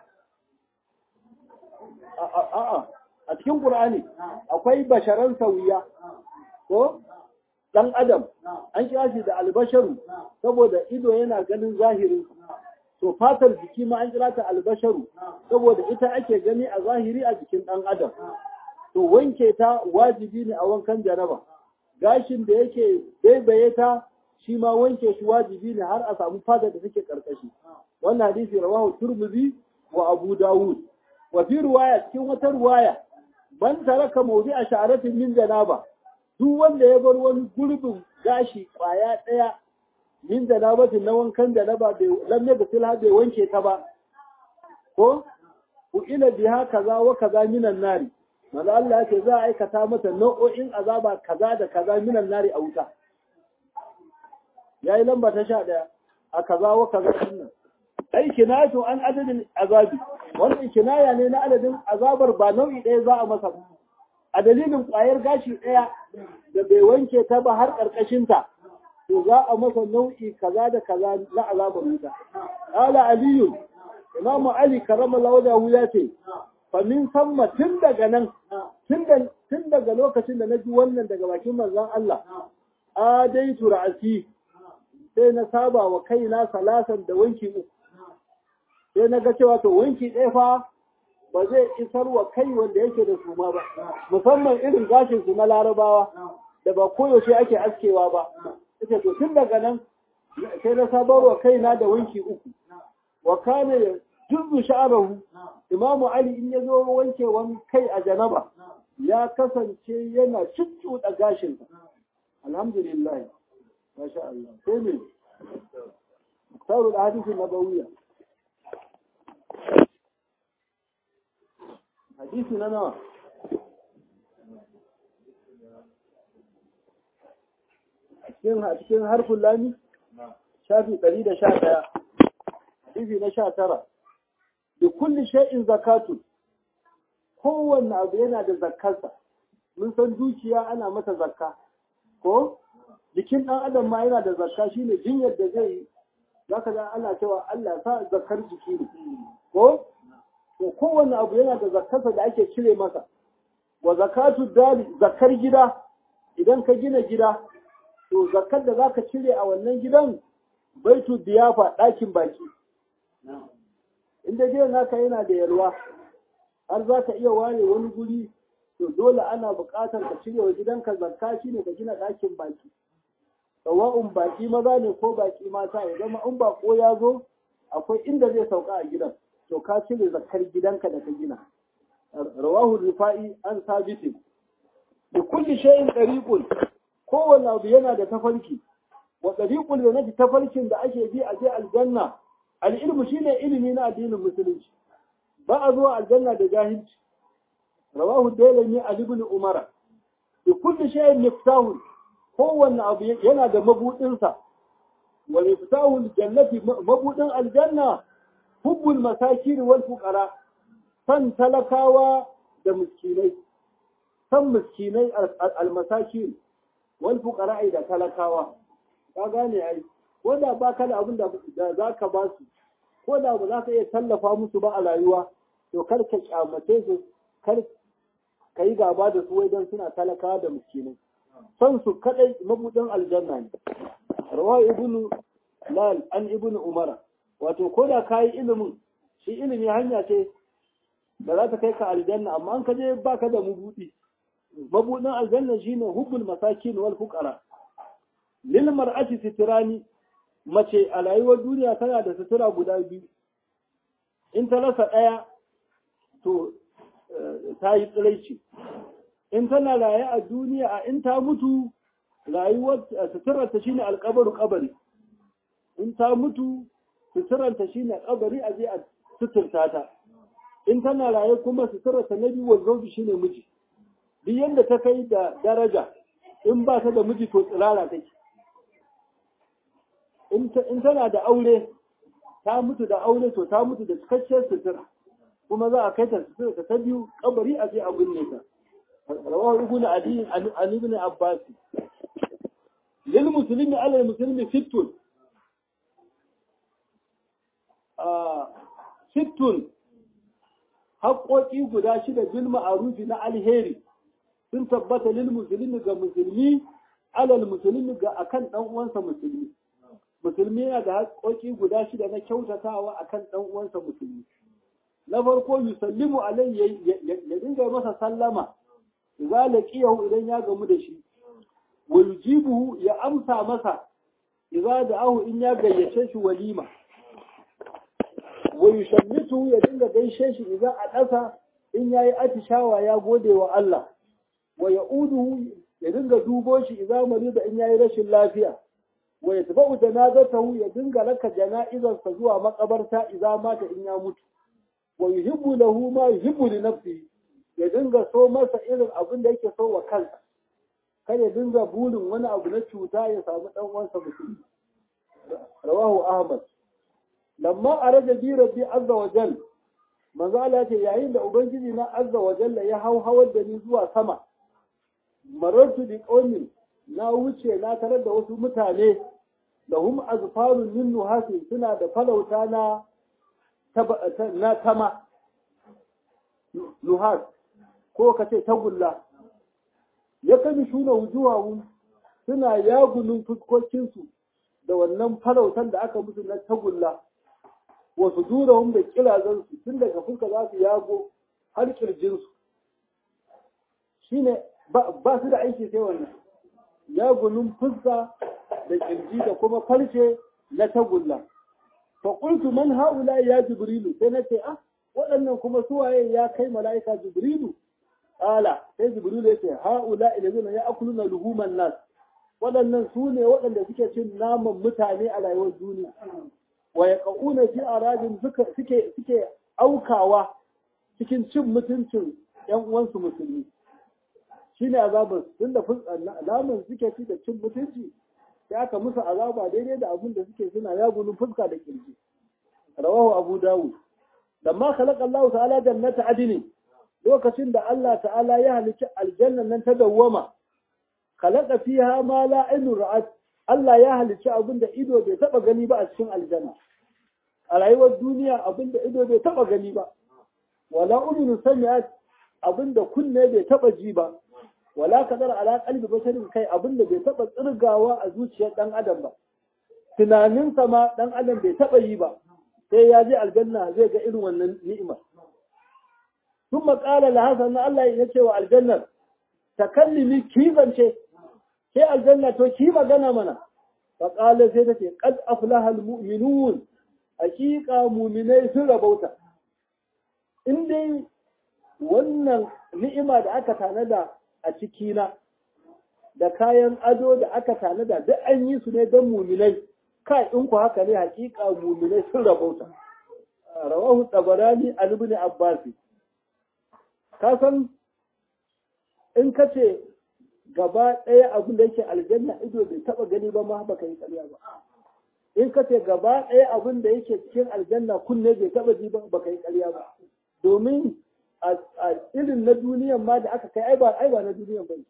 a'a a cikin qur'ani akwai basharan sauya ko dan adam an kira shi da albasharu saboda ido yana ganin zahirin to fatar jiki ma an kira ta albasharu saboda ita ake gani a zahiri a jikin dan adam to wanke ta wajibi ne a wankan jaraba gashin da yake baibaye ta shi ma wanke shi wajibi ne har a samu fata da take karkashi wannan hadisi rawahu turmuzi wa abu dawud wa fi riwaya cikin wata riwaya man taraka mawdi'a sha'aratin min janaba duk wanda ya bar wani gurbin gashi kwaya ɗaya min janabatin na wankan janaba bai lamme da silha bai wanke ta ba ko ku ila biha kaza wa kaza minan nari maza Allah ya ce za a aikata mata nau'o'in azaba kaza da kaza minan nari a wuta yayi lamba ta sha ɗaya a kaza wa kaza nan ai kinayatu an adadin azabi wannan kinaya ne na adadin azabar ba nau'i ɗaya za a masa ba a dalilin ƙwayar gashi ɗaya da bai wanke ta ba har ƙarƙashinta, to za a masa nau'i kaza da kaza na azabar wuta. Ala Aliyu, Imamu Ali karama laudahu ya ce, famin samma tun daga nan, tun daga lokacin da na ji wannan daga bakin manzon Allah, a dai tura'asi sai na saba wa kaina salasan da wanki uku. Sai na ga cewa to wanki ɗaya fa ba zai isar wa kai wanda yake da suma ba musamman irin gashin su na larabawa da ba koyaushe ake askewa ba ita to tun daga nan sai na sabar wa kaina da wanki uku wa kana juzu sha'arahu imamu ali in ya zo wanke wani kai a janaba ya kasance yana cuccuɗa gashinsa alhamdulillah masha Allah sai me sauru da hadisin nabawiya hadisi na nawa a cikin harfin lami shafi ɗari da sha ɗaya hadisi na sha tara da kulli shay'in zakatun kowanne abu yana da zakkarsa mun san dukiya ana mata zakka ko jikin ɗan adam ma yana da zakka shine jinyar da zai yi zaka ga ana cewa Allah sa zakkar jiki ne ko to kowanne abu yana da zakkarsa da ake cire masa wa zakatu dali zakkar gida idan ka gina gida to zakkar da zaka cire a wannan gidan baitu diyafa ɗakin baki inda gidan naka yana da yalwa har za ka iya ware wani guri to dole ana buƙatar ka cire wa gidanka zakka shi ne ka gina ɗakin baki sawa'un baki maza ne ko baki mata ya zama in bako ya zo akwai inda zai sauka a gidan to ka cire zakkar gidanka da ka gina rawahu rifa'i an sabitin da kulli shay'in dariqun kowanne abu yana da tafarki wa dariqul yanati tafarkin da ake bi a je aljanna al-ilmu shine ilimi na addinin musulunci ba a zuwa aljanna da jahilci rawahu dailami ali ibn umara bi kulli shay'in miftahun kowanne abu yana da mabudin sa wa miftahul jannati mabudin aljanna hubbul masakin wal fuqara san talakawa da miskinai san miskinai al masakin wal fuqara da talakawa ka gane ai ko da ba ka da abin da za ka ba su ko da ba za ka iya tallafa musu ba a rayuwa to kar ka kyamace su kar ka yi gaba da su wai don suna talakawa da miskinai son su kadai mabudin aljanna ne rawa ibnu lal an ibnu umara wato ko da ka yi ilimin shi ilimi hanya ce da za ta kai ka aljanna amma an ka je baka da mabudi mabudin aljanna shine hubbul masakin wal fuqara lil mar'ati sitrani mace a rayuwar duniya tana da sutura guda biyu in ta rasa ɗaya to ta yi tsiraici in tana raye a duniya a in ta mutu rayuwar suturarta shine alkabaru kabari in ta mutu suturarta shine kabari a je a suturta ta in tana raye kuma suturarta na biyu wanzobi shine miji duk yadda ta kai da daraja in ba ta da miji to tsirara take in tana da aure ta mutu da aure to ta mutu da cikakkiyar sutura kuma za a kai ta sutura ta biyu kabari a je a binne ta rawahu ibn adi an ibn abbas lil muslimi ala muslimi sittun ah sittun haƙoƙi guda shida bil ma'arufi na alheri sun tabbata lil muslimi ga musulmi alal muslimi ga akan dan uwansa musulmi musulmi yana da haƙoƙi guda shida na kyautatawa akan ɗan uwansa musulmi na farko yusallimu alai ya dinga masa sallama idza laqiyahu idan ya gamu da shi wa yujibuhu ya amsa masa idza da'ahu in ya gayyace shi walima wa yushammitu ya dinga gaishe shi idza adasa in yayi atishawa ya gode wa Allah wa ya'uduhu ya dinga dubo shi idza marida in yayi rashin lafiya wa ya tabu janazatahu ya dinga raka jana'izarsa zuwa makabarta idza mata in ya mutu wa yuhibbu lahu ma yuhibbu li nafsihi ya dinga so masa irin abin da yake so wa kansa kar ya dinga burin wani abu na cuta ya samu dan uwansa musulmi rawahu ahmad lamma araja bi rabbi azza wa jal manzo Allah ce yayin da ubangiji na azza wa jalla ya hau hawar da ni zuwa sama marartu bi qaumin na wuce na tarar da wasu mutane da hum azfarun min nuhasi suna da falauta na na tama nuhas ko ka ce tagulla ya kami shuna wujuhahum suna yagunin fuskokinsu da wannan falautan da aka musu na tagulla wasu durahum da kirazansu tun daga fuska za su yago har kirjinsu shine ba su da aiki sai wannan yagunin fuska da kirji da kuma farce na tagulla fa qultu man haula ya jibrilu sai nace ah waɗannan kuma suwaye ya kai mala'ika jibrilu qala sai jibril ya ce haula ilazina ya'kuluna luhuman nas waɗannan su ne waɗanda suke cin naman mutane a rayuwar duniya wa yaquna fi aradin suke suke aukawa cikin cin mutuncin ‘yan uwansu musulmi shi ne azabar tun da naman suke ci da cin mutunci sai aka musu azaba daidai da abin da suke suna ya gudun fuska da kirji rawahu abu dawud lamma khalaqa Allah ta'ala jannata adini lokacin da Allah ta'ala ya halicci aljannan nan ta dawwama khalaqa fiha ma la ainu ra'at Allah ya halicci abin da ido bai taba gani ba a cikin aljanna a rayuwar duniya abin da ido bai taba gani ba wala udunu sami'at abinda kunne bai taba ji ba wala kadar ala qalbi basharin kai abinda bai taba tsirgawa a zuciyar dan adam ba tunanin sa ma dan adam bai taba yi ba sai ya je aljanna zai ga irin wannan ni'ima thumma qala la hasan Allah ya ce wa aljannar takallimi ki zance sai aljanna to ki magana mana fa qala sai ta ce qad aflaha almu'minun haqiqa mu'minai sun rabauta in dai wannan ni'ima da aka tanada a cikina da kayan ado da aka tanada duk an yi su ne don muminai kai in ku haka ne hakika muminai sun rabauta rawahu tabarani an ibn abbas ka san in ka ce gaba ɗaya abin da yake aljanna ido bai taba gani ba ma baka yi ƙarya ba in ka ce gaba ɗaya abin da yake cikin aljanna kunne bai taba ji ba baka yi ƙarya ba domin a irin na duniyan ma da aka kai ai ba ai ba na duniyan ba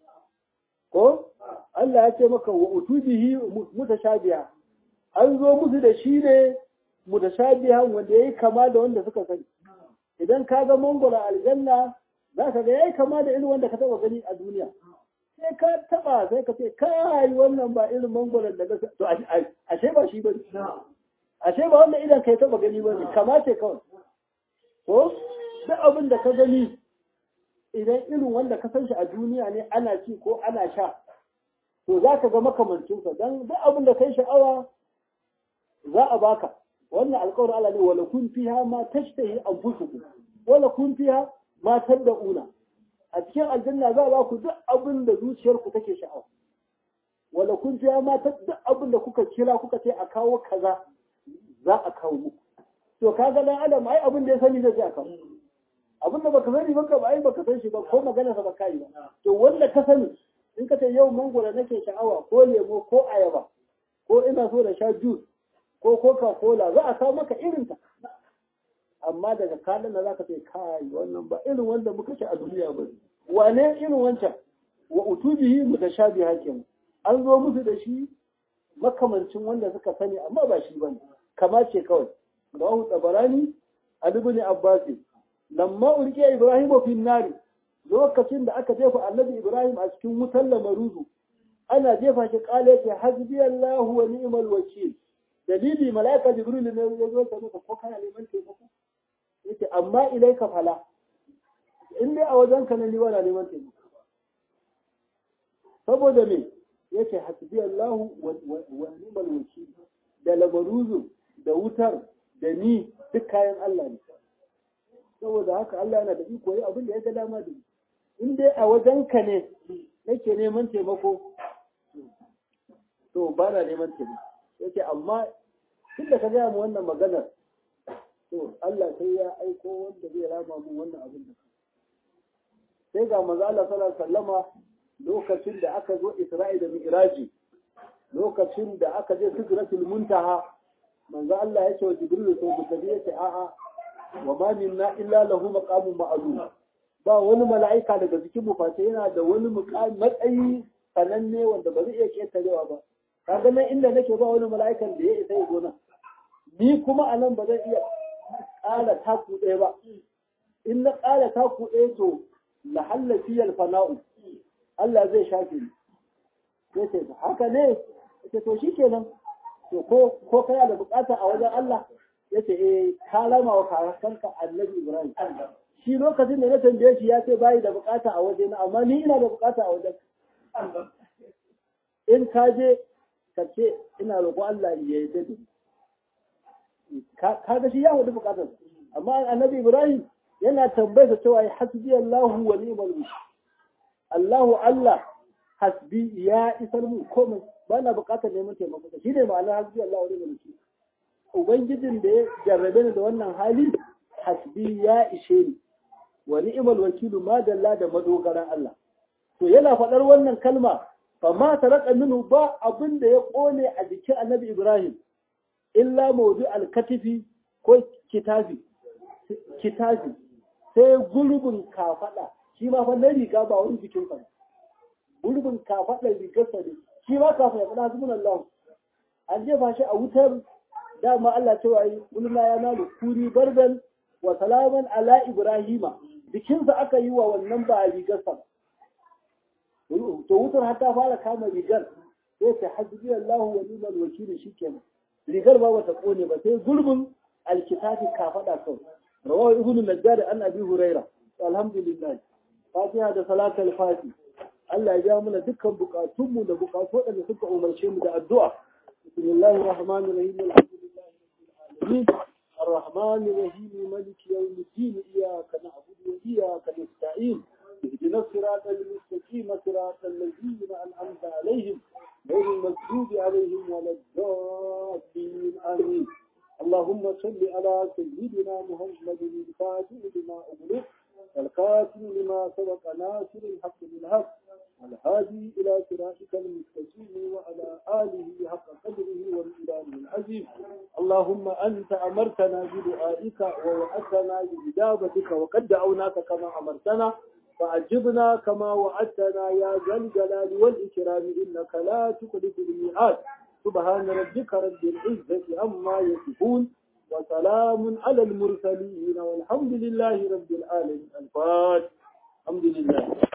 ko Allah ya ce maka wa utubihi mutashabiha an zo musu da shi ne mutashabiha wanda yayi kama da wanda suka sani idan ka ga mangoro aljanna za ka ga yayi kama da irin wanda ka taba gani a duniya sai ka taba sai ka ce kai wannan ba irin mangoron da to ashe ba shi bane ashe ba wannan idan kai taba gani bane kama ce kawai ko duk abin da ka gani idan irin wanda ka san shi a duniya ne ana ci ko ana sha to za ka ga makamancinsa don duk abin da kai sha'awa za a baka wannan alƙawarin Allah ne wala kun fiha ma tashtahi anfusukum wala kun fiha ma tad'una a cikin aljanna za a ba ku duk abin da zuciyarku take sha'awa wala kun fiha ma duk abin da kuka kira kuka ce a kawo kaza za a kawo muku to kaga dan adam ai abin da ya sani zai a kawo abin da baka sani baka ba ai baka san shi ba ko magana sa baka yi ba to wanda ka sani in ka ce yau mangoro nake sha'awa ko lemo ko ayaba ko ina so da sha juice ko coca cola za a kawo maka irin ta amma daga kalan da zaka ce kai wannan ba irin wanda muka ci a duniya ba wane irin wancan wa utubihi mutashabiha kenan an zo musu da shi makamancin wanda suka sani amma ba shi bane kama ce kawai rawahu tabarani ali ibn abbas lamma ulqiya ibrahim fi nari lokacin da aka jefa annabi ibrahim a cikin wutar lamaruzu ana jefa shi kale ce hasbi allah wa ni'mal wakil dalili malaika jibril ne ya zo ta maka ko kana neman taimako yace amma ilaika fala in dai a wajen ka ne ni wala neman taimako saboda me yace hasbi allah wa ni'mal wakil da lamaruzu da wutar da ni duk kayan Allah ne saboda haka Allah yana da iko yi abin da ya ga dama da in dai a wajenka ne nake neman taimako to ba na neman taimako yake amma tun da ka gaya mu wannan maganar to Allah sai ya aiko wanda zai rama mu wannan abin da sai ga manzo Allah sallallahu alaihi wasallama lokacin da aka zo Isra'i da Mi'raji lokacin da aka je Sidratul Muntaha manzo Allah ya ce wa Jibril to ku tafi yace a'a wa ma minna illa lahu maqamun ma'lum ba wani mala'ika daga cikin mu face yana da wani matsayi sananne wanda ba zai iya ketarewa ba kaga nan inda nake ba wani mala'ikan da ya isa ya gona ni kuma a nan ba zan iya ƙara taku ɗaya ba in na ƙara taku ɗaya to lahalla fiyal fana'u Allah zai shafe ni ya ce haka ne ya to shi kenan to ko ko kana da bukata a wajen Allah ya ce eh ka lama wa karakanka annabi Ibrahim shi lokacin da na tambaye shi ya ce bayi da bukata a waje na amma ni ina da bukata a wajen in ka je ka ce ina roƙo Allah ya yi dade ka ga shi ya hudu bukatar amma annabi Ibrahim yana tambayar cewa hasbi Allahu wa ni'mal wakil Allahu Allah hasbi ya isar mu komai ba na buƙatar neman taimako shi ne ma'anar hasbi Allahu wa ni'mal wakil ubangijin da ya jarrabe ni da wannan hali hasbi ya ishe ni wa ni'mal wakilu ma dalla da madogaran Allah to yana faɗar wannan kalma fa ma taraka minhu ba abin da ya kone a jikin Annabi Ibrahim illa mawdu al-katifi ko kitabi kitabi sai gurbin kafada shi ma fa na riga ba wani jikin sa gurbin kafada rigar sa ne shi ma kafin ya faɗa subhanallah an jefa shi a wutar dama Allah cewa yi kulna ya nalu kuri bardan wa salaman ala ibrahima bikinsa aka yi wa wannan ba rigarsa to wutar har ta fara kama rigar sai ta hasbi Allah wa ni'mal wakil shikenan rigar ba bata kone ba sai gurbin alkitabi ka fada kawai rawahu ibn najjar an abi huraira alhamdulillah fatiha da salatul fati Allah ya ja mana dukkan bukatunmu da bukatu waɗanda suka umarce mu da addu'a bismillahir rahmanir rahim alhamdulillah العالمين الرحمن الرحيم مالك يوم الدين إياك نعبد وإياك نستعين اهدنا الصراط المستقيم صراط الذين أنعمت عليهم غير المغضوب عليهم ولا الضالين آمين اللهم صل على سيدنا محمد الفاتح لما أغلق والخاتم لما سبق ناصر الحق بالحق والهادي إلى صراطك المستقيم وعلى آله حق قدره ومقداره العظيم اللهم أنت أمرتنا بدعائك ووعدتنا بإجابتك وقد دعوناك كما أمرتنا فأجبنا كما وعدتنا يا ذا الجلال والإكرام إنك لا تخلف الميعاد سبحان ربك رب العزة عما يصفون وسلام على المرسلين والحمد لله رب العالمين الفاتح الحمد لله